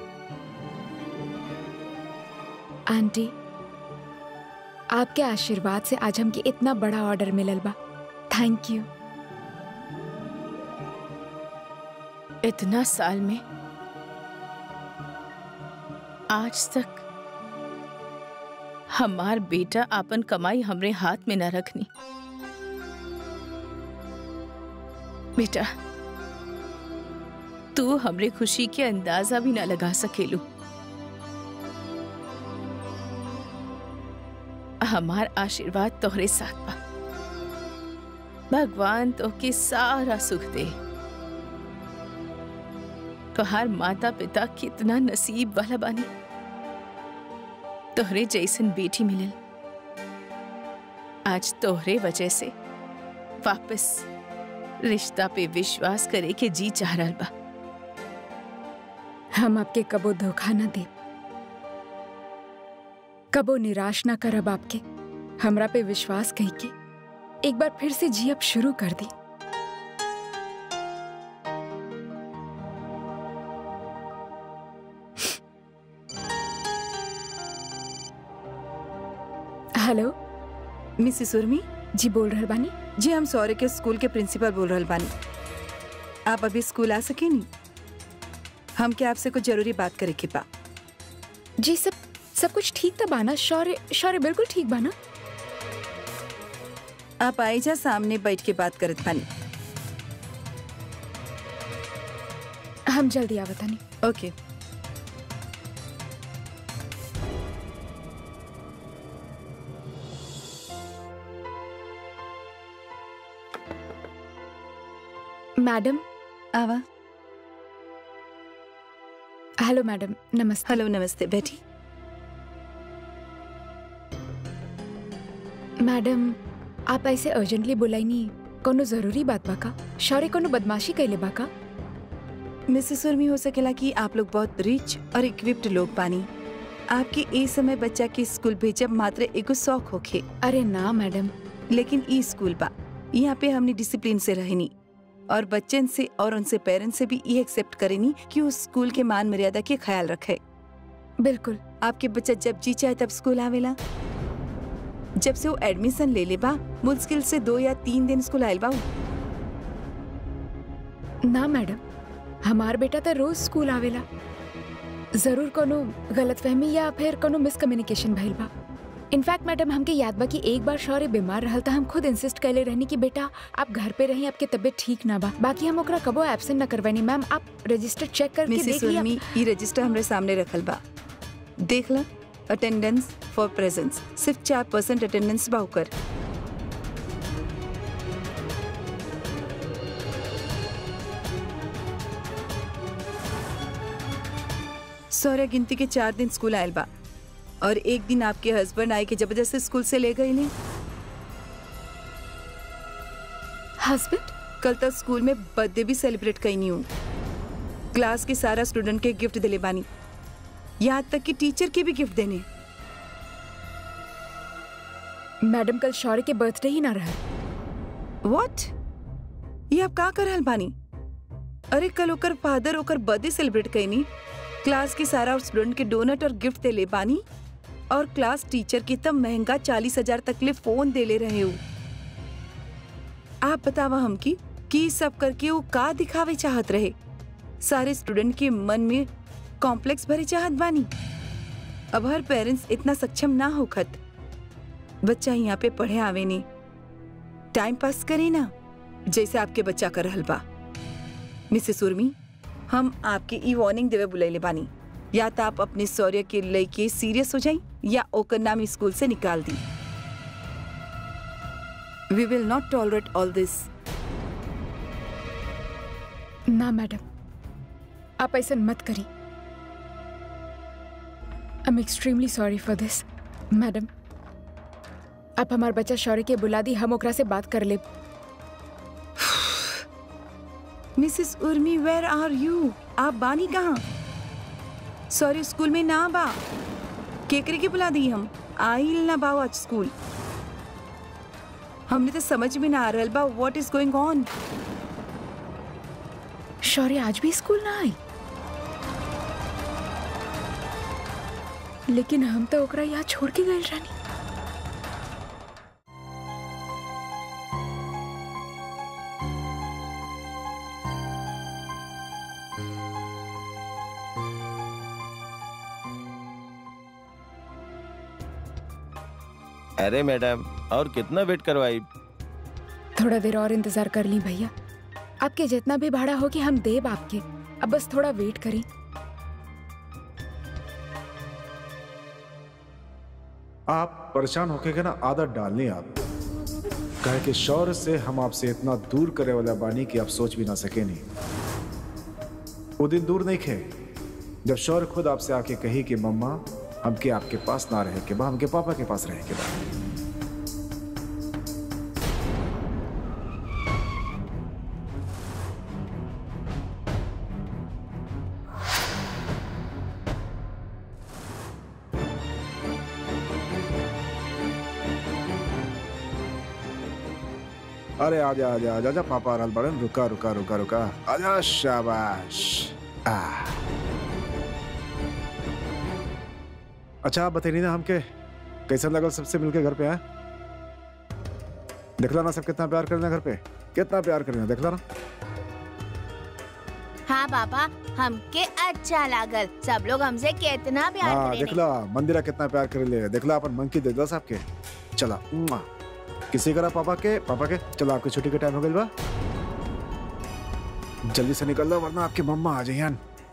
आंटी आपके आशीर्वाद से आज हमके इतना बड़ा ऑर्डर मिलल बा थैंक यू इतना साल में आज तक हमार बेटा आपन कमाई हमरे हाथ में न रखनी बेटा तू हमरे खुशी के अंदाजा भी न लगा सकेलू हमार आशीर्वाद तोहरे साथ बा भगवान तोहके सारा सुख दे तोहार माता पिता कितना नसीब वाला बानी तोहरे जैसन बेटी मिलल आज तोहरे वजह से वापस रिश्ता पे विश्वास करे के जी चाह रहल बा हम आपके कबो धोखा न दे कबो निराश न करब आपके हमरा पे विश्वास कही के एक बार फिर से जियब शुरू कर दी हेलो मिसिस उर्मी जी बोल रहल बानी जी हम सौर्य के स्कूल के प्रिंसिपल बोल रहल बानी आप अभी स्कूल आ सके नी हम क्या आपसे कुछ जरूरी बात करे के बा जी सब सब कुछ ठीक था बाना शौर्य शौर्य बिल्कुल ठीक बाना आप आई जा सामने बैठ के बात करत बानी हम जल्दी आवतानी ओके मैडम आवा हेलो मैडम नमस्ते हेलो नमस्ते बैठी मैडम आप ऐसे अर्जेंटली बुलाई नहीं कोनो जरूरी बात बा का शौर्य कोनो बदमाशी कैले बा का मिसेस उर्मी हो सकेला कि आप लोग बहुत रिच और इक्विप्ड लोग बानी आपके ए समय बच्चा के स्कूल भेजब मात्र एगो शौक होखे अरे ना मैडम लेकिन ई स्कूल बा यहाँ पे हमने डिसिप्लिन से रहनी और बच्चन से और उनसे पेरेंट्स से भी ये एक्सेप्ट करेनी कि उस स्कूल के मान मर्यादा के ख्याल रखे बिल्कुल आपके बच्चा जब जी चाहे तब स्कूल आवेला जब से वो एडमिशन ले ले बा मुश्किल से दो या तीन दिन स्कूल आयल बा उ। ना मैडम हमार बेटा तो रोज स्कूल आवेला जरूर कोनो गलतफहमी या फिर कोनो मिसकम्युनिकेशन भइल बा इनफैक्ट मैडम हमके याद बा कि एक बार शौर्य बीमार रहल त हम खुद इंसिस्ट कैले रहनी कि बेटा आप घर पे रही आपके तबीयत ठीक ना बा बाकी हम ओकरा कबो एब्सेंट ना करवानी मैम आप रजिस्टर चेक करके मिसेस देख लिया उर्मी ई रजिस्टर हमरे सामने रखल बा देख ला अटेंडेंस फॉर प्रेजेंस सिर्फ चार परसेंट अटेंडेंस बा ओकर सौर्य गिनती के चार दिन स्कूल आयल बा और एक दिन आपके हस्बैंड आए के जबरदस्ती स्कूल से ले गए ने हस्बैंड कल तक स्कूल में बर्थडे भी सेलिब्रेट कई हूँ क्लास के सारा स्टूडेंट के गिफ्ट दिले बानी यहाँ तक कि टीचर के भी गिफ्ट देने मैडम कल शौर्य के बर्थडे ही ना रहा व्हाट ये आप का कर रहल बानी अरे कल ओकर फादर ओकर बर्थडे सेलिब्रेट कईनी क्लास के सारा स्टूडेंट के डोनट और गिफ्ट देले बानी और क्लास टीचर के तब महंगा चालीस हजार तक ले फोन देले रहे हो आप बतावा हमकी कि ई सब करके वो का दिखावे चाहत रहे सारे स्टूडेंट के मन में कॉम्प्लेक्स भरे चाहत बानी अब हर पेरेंट्स इतना सक्षम ना होखत बच्चा यहाँ पे पढ़े आवे नहीं टाइम पास करे ना जैसे आपके बच्चा कर रहल बा मिसेस उर्मी हम आपके ई वार्निंग देवे बुलैले बानी या तो आप अपने शौर्य के लेके सीरियस हो जाई या ओकर नाम स्कूल से निकाल दी we will not tolerate all this ना मैडम आप ऐसा मत करी I am extremely sorry for this madam आप हमार बच्चा शौर्य के बुला दी हम ओकरा से बात कर ले मिसेस उर्मी वेयर आर यू आप बानी कहाँ सॉरी स्कूल में ना बा केकरे के बुला दी हम आइल ना बाओ आज स्कूल हमने तो समझ में ना आ रहल बा what is going on Shaurya आज भी स्कूल ना आई लेकिन हम तो ओकरा यहाँ छोड़ के गए रानी अरे मैडम और कितना वेट करवाई थोड़ा देर और इंतजार कर ली भैया आपके जितना भी भाड़ा हो कि हम देब आपके अब बस थोड़ा वेट करें आप परेशान होके के ना आदत डालनी आप कहे कि शौर्य से हम आपसे इतना दूर करे वाला बानी कि आप सोच भी ना सके नहीं वो दिन दूर नहीं खे जब शौर्य खुद आपसे आके कही कि मम्मा हमके आपके पास ना रहे के बा हमके पापा के पास रहे के बा अरे आजा आजा आजा आजा पापा आ रहल बड़न रुका रुका रुका रुका आजा शाबाश आ अच्छा आप बताइए ना हमके कैसा लगा सबसे मिलके घर पे आए देखला ना सब कितना प्यार करना घर पे कितना प्यार करना देखला ना हाँ पापा हमके अच्छा लागल सब लोग हमसे कितना प्यार हाँ करेने देखला मंदिरा कितना प्यार कर ले देखला अपन मंकी दे दस आपके चला मुआ। किसी करा पापा के पापा के चलो आपके छुट्टी के टाइम हो गई बा जल्दी से निकल दो वरना आपकी मम्मा आ जाइए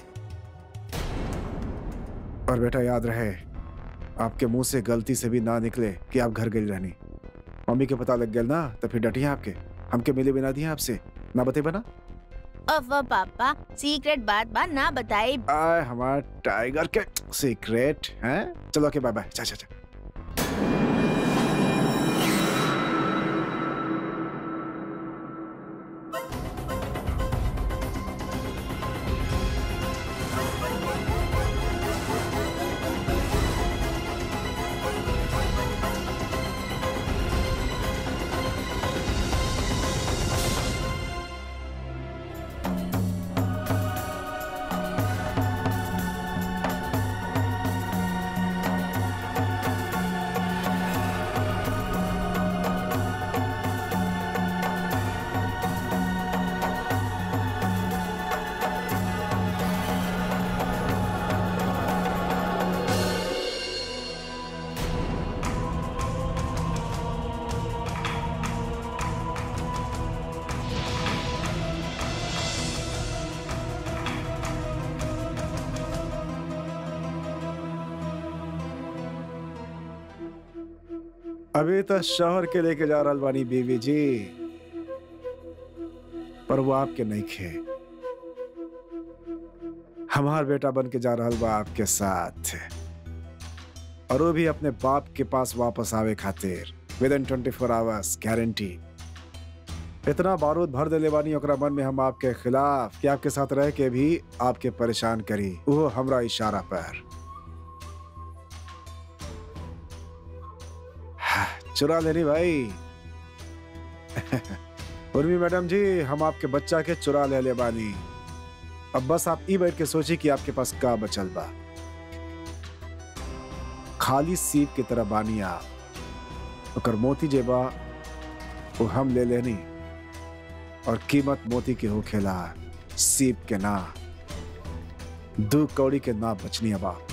और बेटा याद रहे आपके मुंह से गलती से भी ना निकले कि आप घर गई रहनी मम्मी के पता लग गया ना तो फिर डटिए आपके हमके मिले बिना दिए आपसे ना बते बना ओफ पापा सीक्रेट बात बात ना बताई आए हमारा टाइगर के सीक्रेट हैं चलो ओके बाय बाय चा चा चा अभी तो शहर के लेके जा रहल बानी बीवी जी पर वो आपके नहीं खे हमार बेटा बन के जा रहल बा आपके साथ और वो भी अपने बाप के पास वापस आवे खातिर विद इन ट्वेंटी फोर आवर्स गारंटी इतना बारूद भर देले बानी ओकरा मन में हम आपके खिलाफ कि आपके साथ रह के भी आपके परेशान करी वो हमरा इशारा पर चुरा लेनी भाई उर्मी मैडम जी हम आपके बच्चा के चुरा ले ले बानी अब बस आप ई बैठ के सोची कि आपके पास का बचल बा खाली सीप की तरह बानी आप ओकर मोती जे बा वो हम ले लेनी और कीमत मोती के होखेला सीप के ना दू कौड़ी के ना बचनी अब आप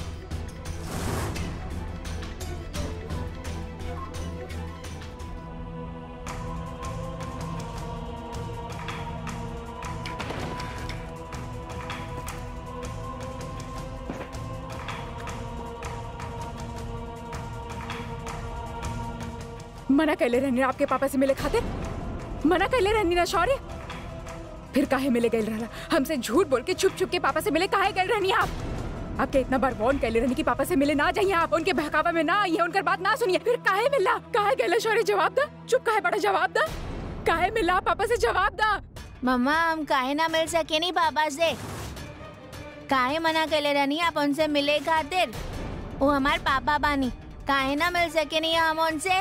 मना कैले रहनी आपके पापा से मिले खातिर मना कैले रहनी ना शौर्य फिर काहे मिले गए रहला हमसे झूठ बोल के छुप छुप के पापा से मिले काहे गए रहनी आप आपके इतना बार वॉर्न कैले रहनी कि पापा से मिले ना जाइए आप उनके बहकावा में ना आइए उनकर बात ना सुनिए फिर काहे मिला काहे गए शौर्य जवाब दा चुप काहे बड़ा जवाब दा काहे मिला पापा से जवाब दा मम्मा हम काहे ना मिल सके नहीं पापा से काहे मना कैले रहनी आप उनसे मिले खातिर वो हमार पापा बानी काहे ना मिल सके नहीं हम उनसे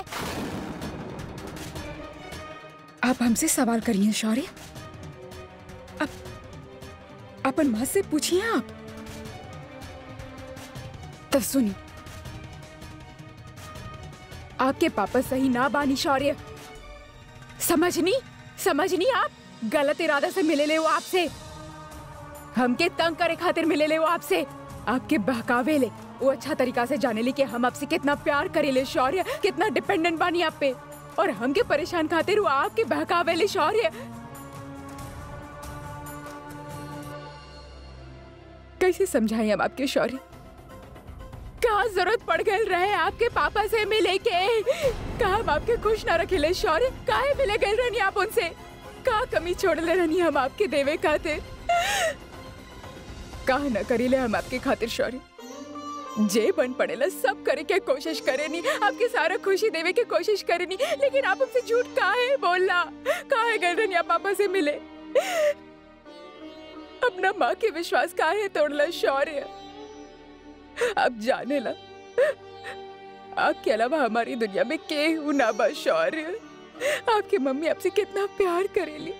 आप हमसे सवाल करिए शौर्य आप अपन माँ से पूछिए आप तब सुनिए आपके पापा सही ना बानी शौर्य समझनी समझनी आप गलत इरादा से मिले ले वो आपसे हमके तंग करे खातिर मिले ले वो आपसे आपके बहकावे ले वो अच्छा तरीका से जाने ली कि हम आपसे कितना प्यार करेले शौर्य कितना डिपेंडेंट बानी आप पे और हमके परेशान खातिर वो आपके बहकावे ले शौर्य कैसे समझाएं हम आपके शौर्य कहा जरूरत पड़ गई रहे आपके पापा से मिले के कहा हम आपके खुश ना रखेले शौर्य काहे मिले गए रहनी आप उनसे का कमी छोड़ ले रहनी हम आपके देवे खातिर कहा न करीले हम आपके खातिर शौर्य जे बन पड़ेला सब करे के कोशिश करे नी आपके सारा खुशी देवे के कोशिश करे नी लेकिन आप हमसे झूठ काहे बोलना काहे गए रहनी आप पापा से मिले अपना माँ के विश्वास काहे तोड़ला शौर्य आप जाने ला आपके अलावा हमारी दुनिया में के हूँ ना बा शौर्य आपकी मम्मी आपसे कितना प्यार करेली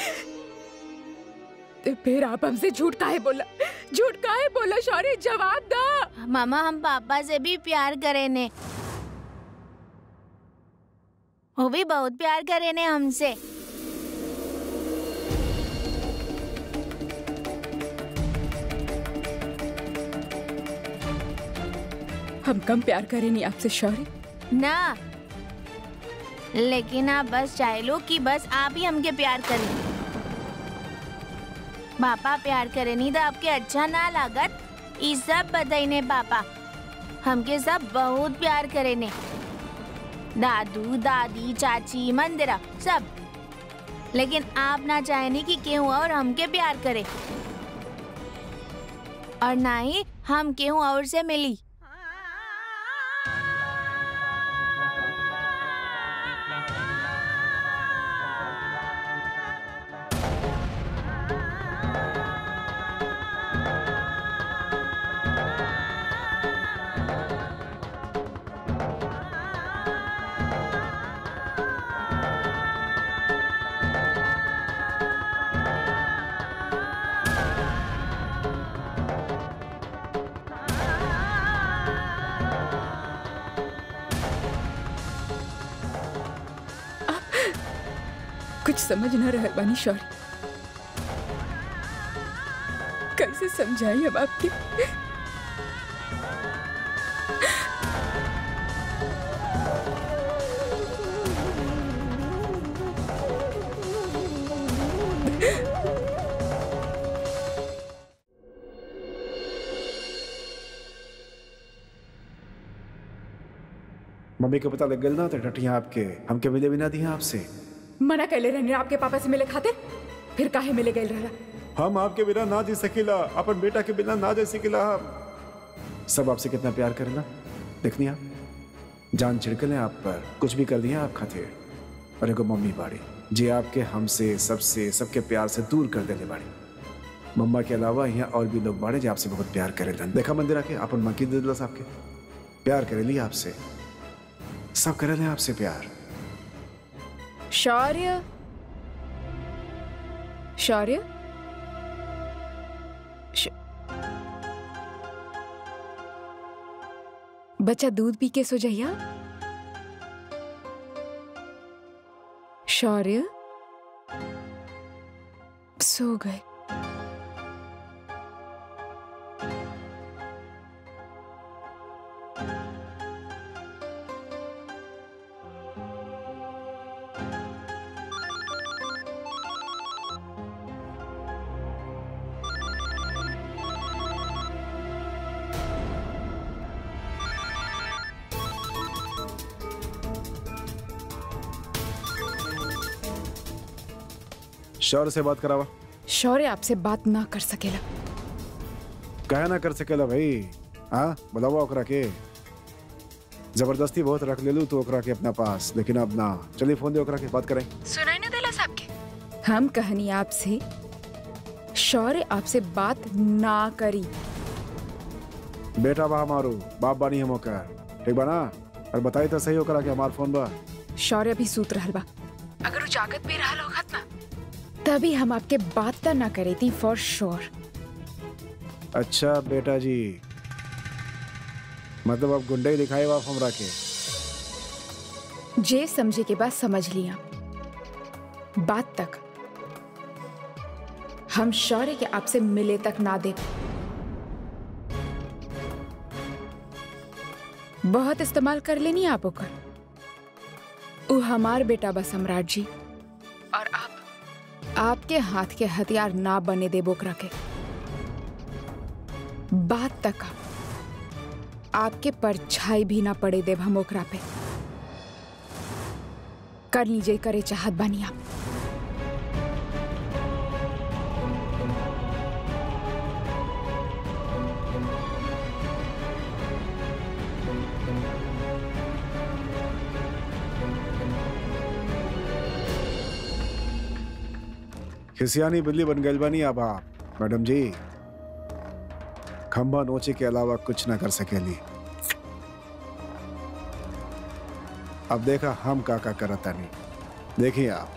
तो फिर आप हमसे झूठ काहे बोला झूठ काहे बोला शौर्य जवाब दा मामा हम पापा से भी प्यार करे ने वो भी बहुत प्यार करे ने हमसे हम कम प्यार करें नहीं आपसे शौर्य ना लेकिन आप बस चाहे लो कि बस आप ही हमके प्यार करें पापा प्यार करे नहीं तो आपके अच्छा ना लागत ई सब बताइने पापा हमके सब बहुत प्यार करे ने दादू दादी चाची मंदिरा सब लेकिन आप ना चाहेनी कि केहू और हमके प्यार करे और ना ही हम केहू और से मिली कुछ समझ न रहे बानी शौर्य कैसे समझाएं हम आपके मम्मी को पता लग गया ना तो टटिया आपके हमके मिले भी ना दिया आपसे मना कैले रहने आपके पापा से मिले खातिर फिर काहे मिले गए रहला हम आपके बिना ना जी सकीला अपन बेटा के बिना ना जी सकीला हम सब आपसे कितना प्यार करेला देखनी आप जान छिड़कले आप पर कुछ भी कर दिया आप खातिर और एगो मम्मी बाड़ी जी आपके हमसे सबसे सबके प्यार से दूर कर देले बाड़ी मम्मा के अलावा यहाँ और भी लोग बाड़े जो आपसे बहुत प्यार करेलन देखा मंदिर आके अपन मकी दे दिलस आपके प्यार करेली आपसे सब करेले आपसे प्यार शौर्य शौर्य श- बच्चा दूध पी के सो जाइया शौर्य सो गए शौर्य से बात करावा शौर्य आपसे बात ना कर सकेला कहे ना कर सकेला भाई हाँ बुलावा ओकरा के जबरदस्ती बहुत रख ले लू तो ओकरा के अपना पास लेकिन अब ना चलिए फोन दे ओकरा के बात करें सुनाई ना देला साहब के हम कहनी आपसे शौर्य आपसे बात ना करी बेटा बा हमारू बाप बानी हम ओकर ठीक बा ना और बताई तो सही ओकरा के हमार फोन बा शौर्य भी सूत रहल बा अगर वो जागत भी रहल होगत ना तभी हम आपके बात त ना करे थी फॉर श्योर अच्छा बेटा जी मतलब अब गुंडे ही दिखाए बाप हमरा के जे समझे के बाद समझ लिया बात तक हम शौर्य के आपसे मिले तक ना दे बहुत इस्तेमाल कर लेनी आप ओकर उ हमार बेटा बा सम्राट जी और आप आपके हाथ के हथियार ना बने दे बोकरा के बात तक आपके परछाई भी ना पड़े देव हम ओकरा पे कर लीजिए करे चाहत बानी आप खिसियानी बिल्ली बन गई बानी अब आप मैडम जी खंबा नोचे के अलावा कुछ ना कर सकेली अब देखा हम का का करता नहीं देखिए आप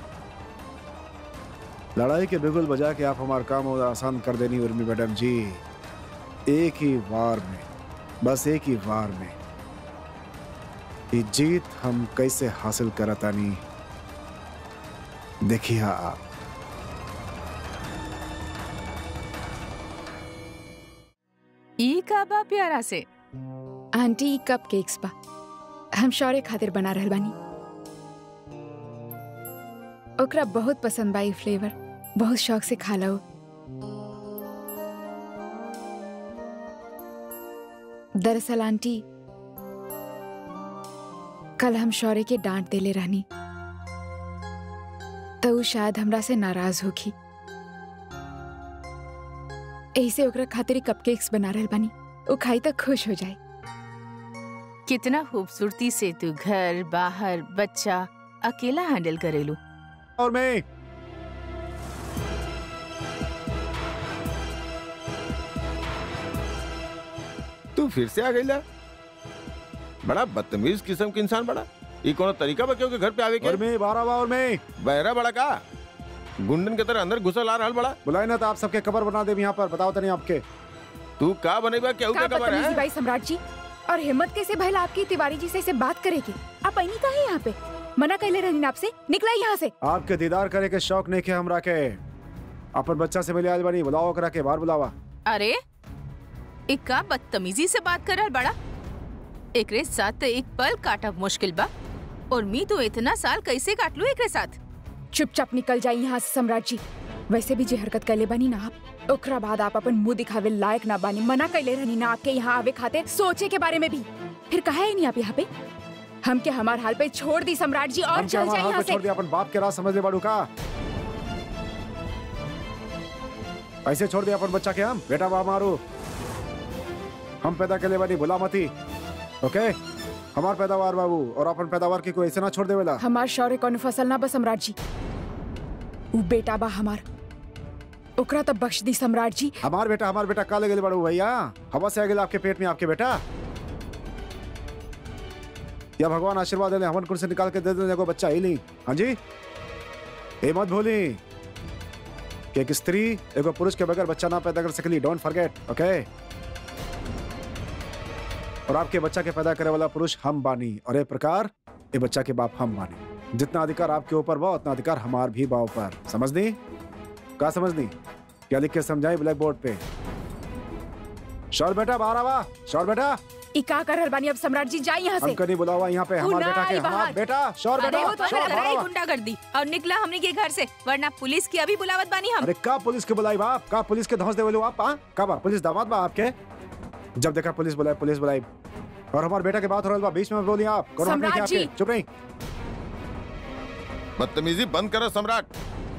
लड़ाई के बिगुल बजा के आप हमारा काम और आसान कर देनी उर्मी मैडम जी एक ही वार में बस एक ही वार में ये जीत हम कैसे हासिल करता नहीं देखिए आप ई का बा प्यारा से आंटी कप केक्स बा हम शौर्य खातिर बना रहल बानी ओकरा बहुत पसंद बा ई फ्लेवर बहुत शौक से खा लो दरअसल आंटी कल हम शौर्य के डांट देले रहनी तो उ शायद हमरा से नाराज होखी ऐसे ओकरा खातिर कपकेक्स बना रहल बानी वो खाई तो खुश हो जाए कितना खूबसूरती से तू घर बाहर बच्चा अकेला हैंडल करेलू और मैं तू फिर से आ गईला बड़ा बदतमीज किस्म के इंसान बड़ा ये कोनो तरीका बा क्योंकि घर पे आवे और के मैं बारह बा और मैं बहरा बड़ा का गुंडन के तरह अंदर घुसल आ रहल बड़ा बुलाए ना तो आप सबके कबर बना दे यहाँ पर बताओ तो नहीं आपके तू का बनेबा केहू का के खबर बदतमीजी है भाई सम्राट जी और हिम्मत कैसे भइल आपकी तिवारी जी से इसे बात करेगी आप आई का है यहाँ पे मना कैले रहनी आपसे निकला यहाँ से आपके दीदार करे के शौक नहीं के हमरा के अपन बच्चा से मिले आज बनी बुलाओ करा के बाहर बुलावा अरे एक का बदतमीजी से बात कर रहल बड़ा एकरे साथ तो एक पल काटब मुश्किल बा और मी तो इतना साल कैसे काट लू एकरे साथ चुपचाप निकल जाए यहाँ से सम्राट जी वैसे भी जे हरकत कैले बनी ना आप ओकरा बाद आप अपन मुंह दिखावे लायक ना बानी मना कैले रहनी ना आपके यहाँ आवे खाते सोचे के बारे में भी फिर कहा है नहीं आप यहाँ पे हम के हमार हाल पे छोड़ दी सम्राट जी और हम क्या चल हमारे जाए हाथ यहाँ पे से छोड़ दिया अपन बाप के राह समझ ले बाड़ू का ऐसे छोड़ दिया अपन बच्चा के हम बेटा बा मारू हम पैदा के लिए बनी भुला मती ओके हमार पैदावार बाबू और अपन पैदावार की कोई ऐसे ना छोड़ देवेला हमार शौर्य कौन फसल ना बा सम्राट जी ऊ बेटा बा हमार ओकरा तब बख्श दी सम्राट जी हमार बेटा हमार बेटा का लगे बड़ू भैया हवा से आ गेल आपके पेट में आपके बेटा या भगवान आशीर्वाद दे हमन कुल से निकाल के दे दे एगो बच्चा ही ली हाँ जी ये मत भूली कि एक स्त्री एगो पुरुष के बगैर बच्चा ना पैदा कर सकली डोंट फॉरगेट ओके और आपके बच्चा के पैदा करे वाला पुरुष हम बानी और एक प्रकार ये बच्चा के बाप हम बानी जितना अधिकार आपके ऊपर बा उतना अधिकार हमार भी बा ऊपर समझ दी का समझ दी क्या लिख के समझाई ब्लैक बोर्ड पे शौर बेटा बाहर आवा शौर बेटा ई का कर रहल बानी अब सम्राट जी जाई यहाँ से हमको नहीं बुलावा यहाँ पे तू हमार ना बेटा के आई हमार बाहर। बेटा शौर अरे बेटा वो तो शौर हमारा बाहर लड़ाई आवा। गुंडा कर दी और निकला हमने के घर से वरना पुलिस की अभी बुलावत बानी हम अरे का पुलिस के बुलाई बाप का पुलिस के धौस देवे लो आप हाँ? का बा पुलिस दामाद बा आपके जब देखा पुलिस बुलाई पुलिस बुलाई और हमारे बेटा के बात हो रहा बा बीच में बोली आप कौन सम्राट आपके जी। चुप नहीं बदतमीजी बंद करो सम्राट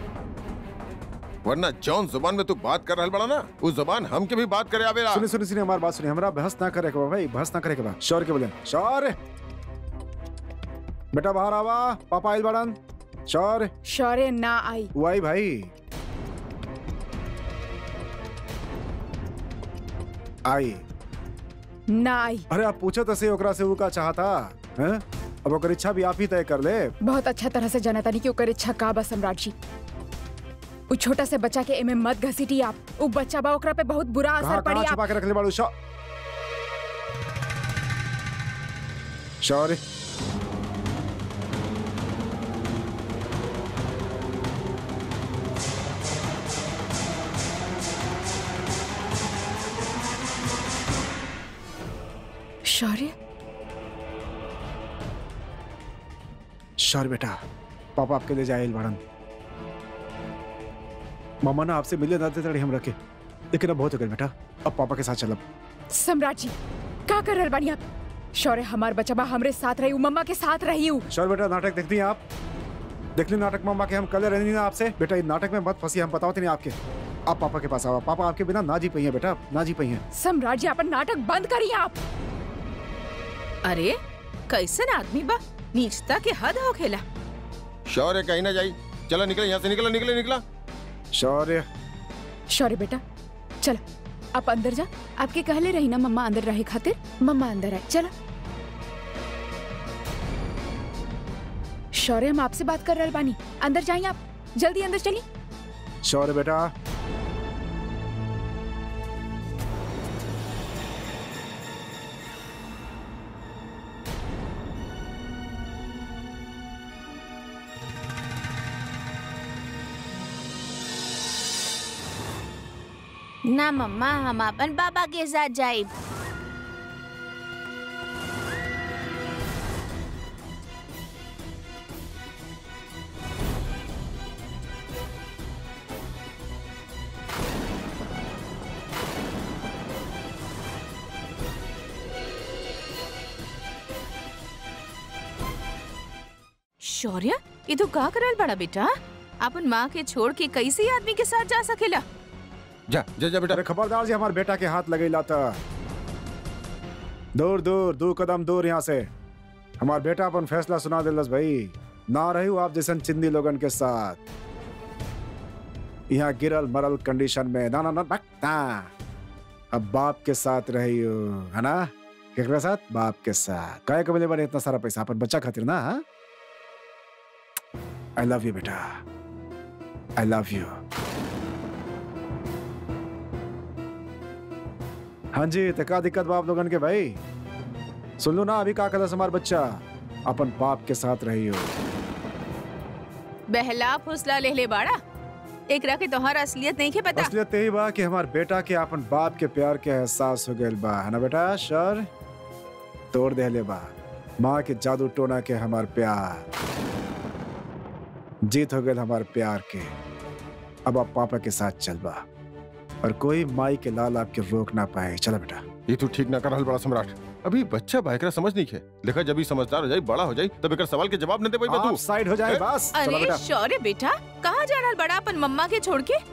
वरना जौन जुबान में तू बात कर रहल बड़ा ना उस जुबान हम के भी बात करे आवेला सुनी सुनी सुनी हमारी बात सुनी हमारा बहस ना करे के बा भाई बहस ना करे के बा शौर के बोले शौर बेटा बाहर आवा पापा आइल बड़न शौर शौर्य ना आई वो आई भाई आई ना आई अरे आप पूछो तो सही ओकरा से वो का चाहता हैं अब ओकर इच्छा भी आप ही तय कर ले बहुत अच्छा तरह से जाना तानी कि ओकर इच्छा का बा सम्राट जी उ छोटा से बच्चा के एमे मत घसीटी आप उ बच्चा बा ओकरा पे बहुत बुरा कहाँ असर पड़ी कहाँ आप छुपा के रख ले बाड़ू शौ शौर्य शौर्य शौर्य बेटा पापा आपके लिए जाए बड़न मामा ना आपसे मिले ना देते हम रखे लेकिन अब बहुत हो गए बेटा अब पापा के साथ चलब सम्राट जी का कर रहल बानी आप शौर्य हमार बच्चा बा हमरे साथ रही उ मम्मा के साथ रही उ शौर्य बेटा नाटक देखती हैं आप देख ली नाटक मामा के हम कल रहनी ना आपसे बेटा इस नाटक में मत फंसी हम बताओ नहीं आपके आप पापा के पास आओ पापा आपके बिना ना जी पही हैं बेटा ना जी पही हैं सम्राट जी अपन नाटक बंद करिए आप अरे कैसन आदमी बा नीचता के हद हो खेला शौर्य कहीं ना जाई चलो निकले यहाँ से निकला निकले निकला शौर्य शौर्य बेटा चल आप अंदर जा आपके कहले रही ना मम्मा अंदर रहे खातिर मम्मा अंदर आए चलो शौर्य हम आपसे बात कर रहे बानी अंदर जाइए आप जल्दी अंदर चलिए शौर्य बेटा ना मम्मा हम अपन पापा के साथ जाइब शौर्य ये तो का करल बड़ा बेटा अपन माँ के छोड़ के कैसे आदमी के साथ जा सकेला जा जा जा बेटा अरे खबरदार जी हमारे बेटा के हाथ लगे लाता दूर दूर दो कदम दूर यहाँ से हमार बेटा अपन फैसला सुना दिलस भाई ना रही आप जैसन चिंदी लोगन के साथ यहाँ गिरल मरल कंडीशन में ना ना ना ना, ना। अब बाप के साथ रही हो है ना केकरा साथ बाप के साथ काय कबले बने इतना सारा पैसा अपन बच्चा खातिर ना आई लव यू बेटा आई लव यू हाँ जी तो का दिक्कत बा आप लोगन के भाई सुन लो ना अभी का कदस हमार बच्चा अपन बाप के साथ रही हो बहला फुसला ले ले बाड़ा एकरा के तोहर असलियत नहीं के पता असलियत यही बा कि हमार बेटा के अपन बाप के प्यार के एहसास हो गइल बा है ना बेटा सर तोड़ देले बा माँ के जादू टोना के हमार प्यार जीत हो गइल हमार प्यार के अब आप पापा के साथ चल बा और कोई माई के लाल आपके रोक ना पाए चला बेटा ये तू ठीक ना कर रहल बड़ा सम्राट अभी बच्चा बाइकरा समझ नहीं है देखा जब ही समझदार हो जाई बड़ा हो जाई तब एक सवाल के जवाब न दे पाई आप तू साइड हो जाए ए? बस चलो अरे बेटा शौर्य बेटा कहाँ जा रहा बड़ा अपन मम्मा के छोड़ के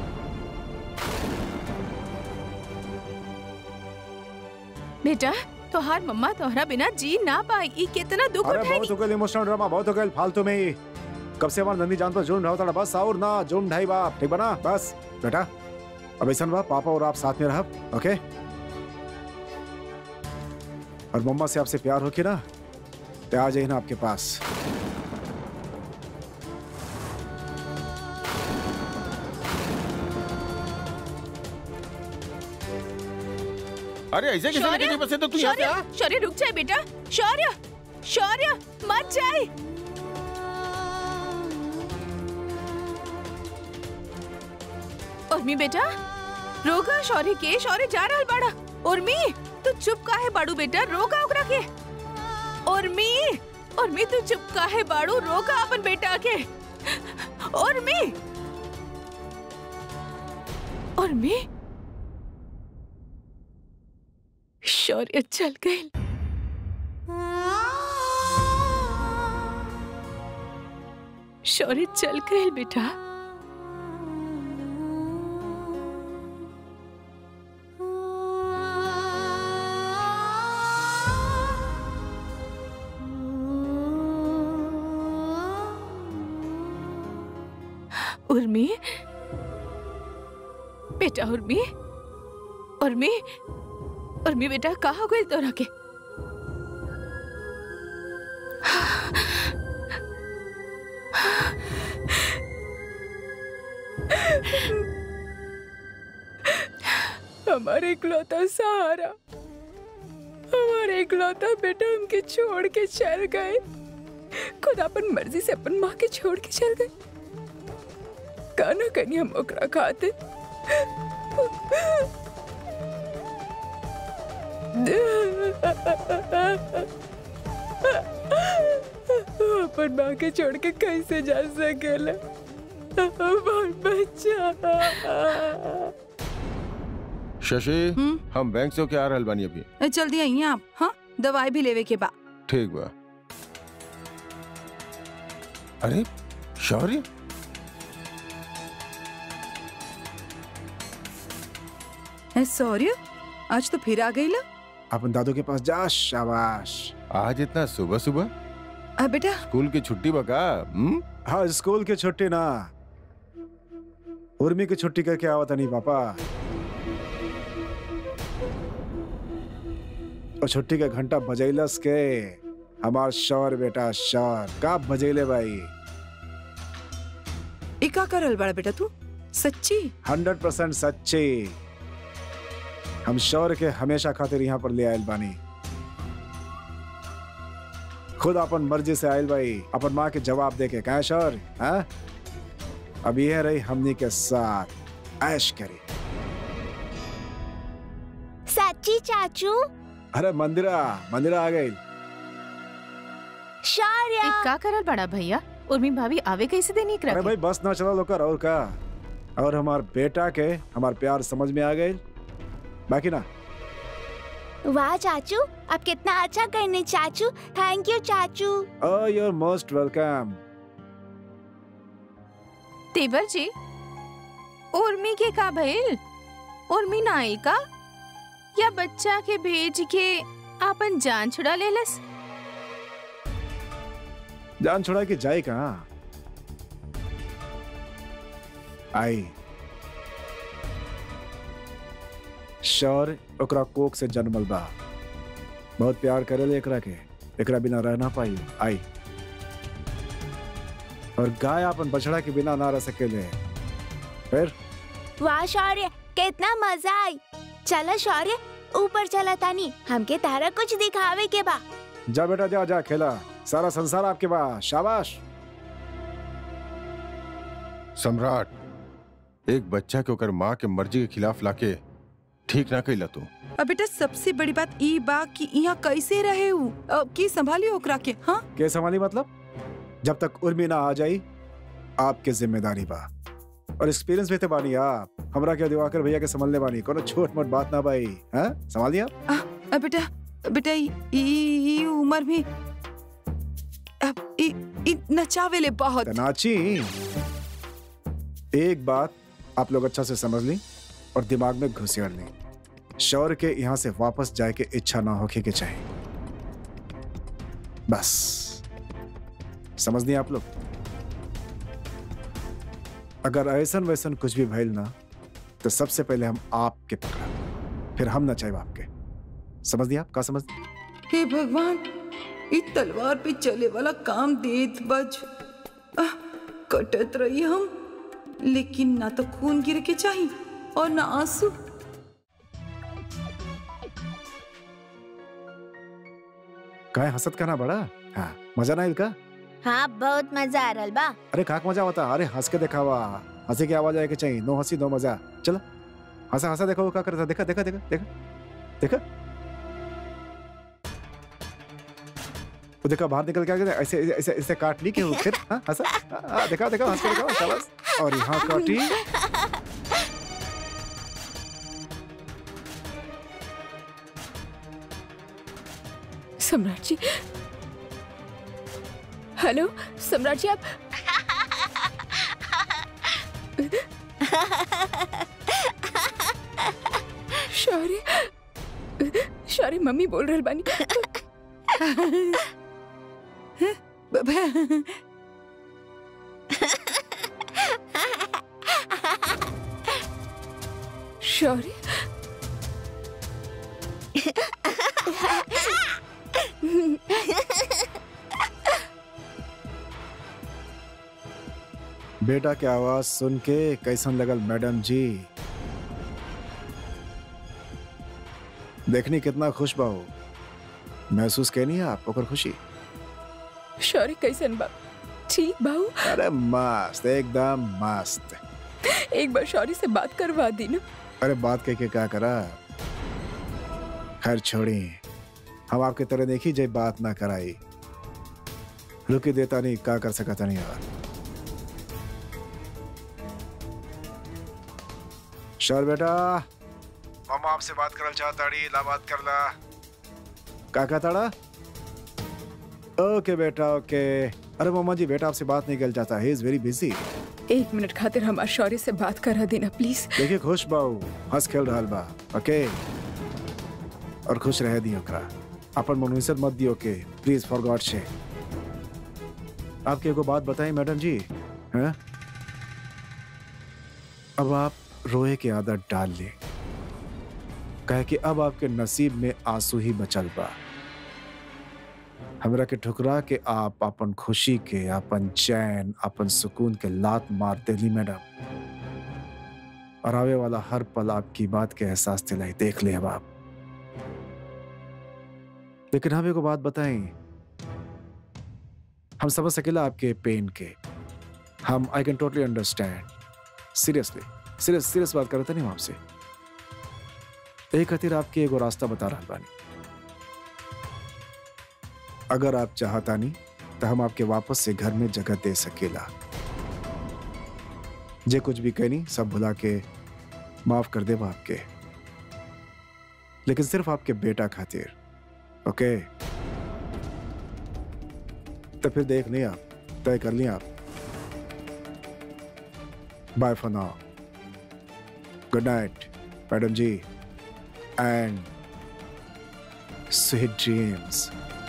बेटा तोहार मम्मा तोहरा बिना जी ना पाई ई कितना दुख अरे उठाएगी बहुत हो गए इमोशनल ड्रामा बहुत हो गए फालतू में ही कब से हमारा नंदी जान पर जुर्म रहा था बस और ना जुर्म ढाई बाप ठीक बना बस बेटा अब ऐसा बा पापा और आप साथ में रह ओके और मम्मा से आपसे प्यार हो के ना तो आ जाइए ना आपके पास अरे ऐसे कैसे शौर्य निकल बसे तो तू यहाँ से शौर्य आ शौर्य रुक जाए बेटा शौर्य शौर्य मत जाए उर्मी बेटा रोका शौर्य के शौर्य जा रहा बड़ा उर्मी तू चुप काहे बाड़ू बेटा रोका ओकरा के उर्मी उर्मी तू चुप काहे बाड़ू रोका अपन बेटा के उर्मी उर्मी शौर्य चल गए शौर्य चल गए बेटा उर्मी बेटा उर्मी उर्मी उर्मी बेटा कहाँ गई तोरा के हमारे इकलौता सहारा हमारे इकलौता बेटा उनके छोड़ के चल गए खुद अपन मर्जी से अपन माँ के छोड़ के चल गए काना कनी हम ओकरा खाते अपन माँ के छोड़ के कैसे जा सकेला हमार बच्चा शशि हम्म? हम बैंक से होके आ रहल बानी अभी ए, जल्दी आइए आप हाँ दवाई भी लेवे के बा ठीक बा अरे शौर्य ए, सौर्य आज तो फिर आ गई ला अपन दादू के पास जा शाबाश आज इतना सुबह सुबह आ, बेटा स्कूल की छुट्टी बका हम्म हाँ स्कूल की छुट्टी ना उर्मी की छुट्टी करके आवता नहीं पापा और छुट्टी का घंटा बजैलस के हमार शौर बेटा शौर का बजैले भाई ई का करल बड़ा बेटा तू सच्ची हंड्रेड परसेंट सच्ची हम शौर के हमेशा खातिर यहाँ पर ले आयल बानी खुद अपन मर्जी से आयल भाई अपन माँ के जवाब दे के कहा शौर हाँ अब यह रही हमनी के साथ ऐश करी सच्ची चाचू अरे मंदिरा मंदिरा आ गई शौर्य एक का करल बड़ा भैया उर्मी भाभी आवे कैसे देनी अरे करा भाई बस ना चला लोकर और का और हमार बेटा के हमार प्यार समझ में आ गई बाकी ना वाह चाचू आप कितना अच्छा करने चाचू थैंक यू चाचू ओ यूर मोस्ट वेलकम तेवर जी उर्मी के का भइल उर्मी ना आई का या बच्चा के भेज के आपन जान छुड़ा लेलस जान छोड़ा के जाए कहाँ आई शौर ओकरा कोक से जन्मल बा बहुत प्यार करेले एकरा के एकरा बिना रह ना पाई आई और गाय अपन बछड़ा के बिना ना रह सकेले फिर वाह शौर्य कितना मजा आई चलो शौर्य ऊपर चला तानी हमके तारा कुछ दिखावे के बा जा बेटा जा जा खेला सारा संसार आपके पास शाबाश सम्राट एक बच्चा के ओकर माँ के मर्जी के खिलाफ लाके ठीक ना कैला तू अब बेटा सबसे बड़ी बात ई बा कि यहाँ कैसे रहे हूँ अब की संभाली ओकरा के हाँ के संभाली मतलब जब तक उर्मी ना आ जाई आपके जिम्मेदारी बा और एक्सपीरियंस भी थे बानी आप हमरा के दिवाकर भैया के संभलने बानी कोनो छोट मोट बात ना भाई हाँ संभाल लिया अ, बेटा बेटा ई ई- ई उम्र में अब ई ई नचावेले बहुत तनाची एक बात आप लोग अच्छा से समझ ली और दिमाग में घुसेड़ ली शौर के यहाँ से वापस जाए के इच्छा ना होके के चाहिए बस समझ नहीं आप लोग अगर ऐसन वैसन कुछ भी भइल ना तो सबसे पहले हम आपके पकड़ा फिर हम ना चाहिए आपके समझ दिया आप का समझ हे भगवान ई तलवार पे चले वाला काम देत बज आह, कटत रही हम लेकिन ना तो खून गिर के चाहिए और ना आंसू का हंसत का ना बड़ा हाँ मजा ना इनका हाँ बहुत मजा आ रहा बा अरे खाक मजा होता अरे हंस के दिखावा हंसी की आवाज आए के चाहिए नो हंसी नो मजा चलो हंसा हंसा देखो वो क्या करता देखा देखा देखा देखा देखा वो देखा बाहर निकल के आ गया ऐसे ऐसे ऐसे काट ली के वो फिर हाँ, हंसा हाँ, हाँ, देखा देखा हंस के देखा शाबाश और यहाँ काटी सम्राट जी हेलो सम्राट जी आप शौर्य शौर्य मम्मी बोल रहल बानी ब- ब- शौर्य बेटा की आवाज सुन के कैसन लगल मैडम जी देखनी कितना खुश बाहो महसूस कहनी है आप ओकर खुशी शौर्य कैसन बा ठीक बाऊ अरे मस्त एकदम मस्त एक बार शौर्य से बात करवा दी ना अरे बात कह के क्या करा खैर छोड़ी हम आपके तरह देखी जय बात ना कराई रुकी देता नहीं क्या कर सकता नहीं यार शोर बेटा मामा आपसे बात करल चाहताड़ी ला बात कर ला का कहताड़ा ओके बेटा ओके अरे मामा जी बेटा आपसे बात नहीं कर चाहता ही इज वेरी बिजी एक मिनट खातिर हमार शौर्य से बात करा देना प्लीज देखिए खुश बाऊ हंस खेल रहा बा ओके और खुश रह दी ओकरा अपन मनुष्य मत दियो के प्लीज फॉर गॉड से आपके एगो बात बताएं मैडम जी हैं अब आप रोए की आदत डाल ले कहे कि अब आपके नसीब में आंसू ही बचल बा हमरा के ठुकरा के आप अपन खुशी के अपन चैन अपन सुकून के लात मार देली मैडम और आवे वाला हर पल आपकी बात के एहसास दिलाई देख ले अब आप लेकिन हम को बात बताएं हम समझ सकेला आपके पेन के हम I can totally understand seriously serious serious बात करते नहीं हम आपसे एक खातिर आपके एगो रास्ता बता रहा बानी अगर आप चाहता नहीं तो हम आपके वापस से घर में जगह दे सकेला जे कुछ भी कहनी सब भुला के माफ कर दे आपके लेकिन सिर्फ आपके बेटा खातिर ओके तो फिर देख नहीं आप तय कर लिया आप bye for now good night madam ji and sweet dreams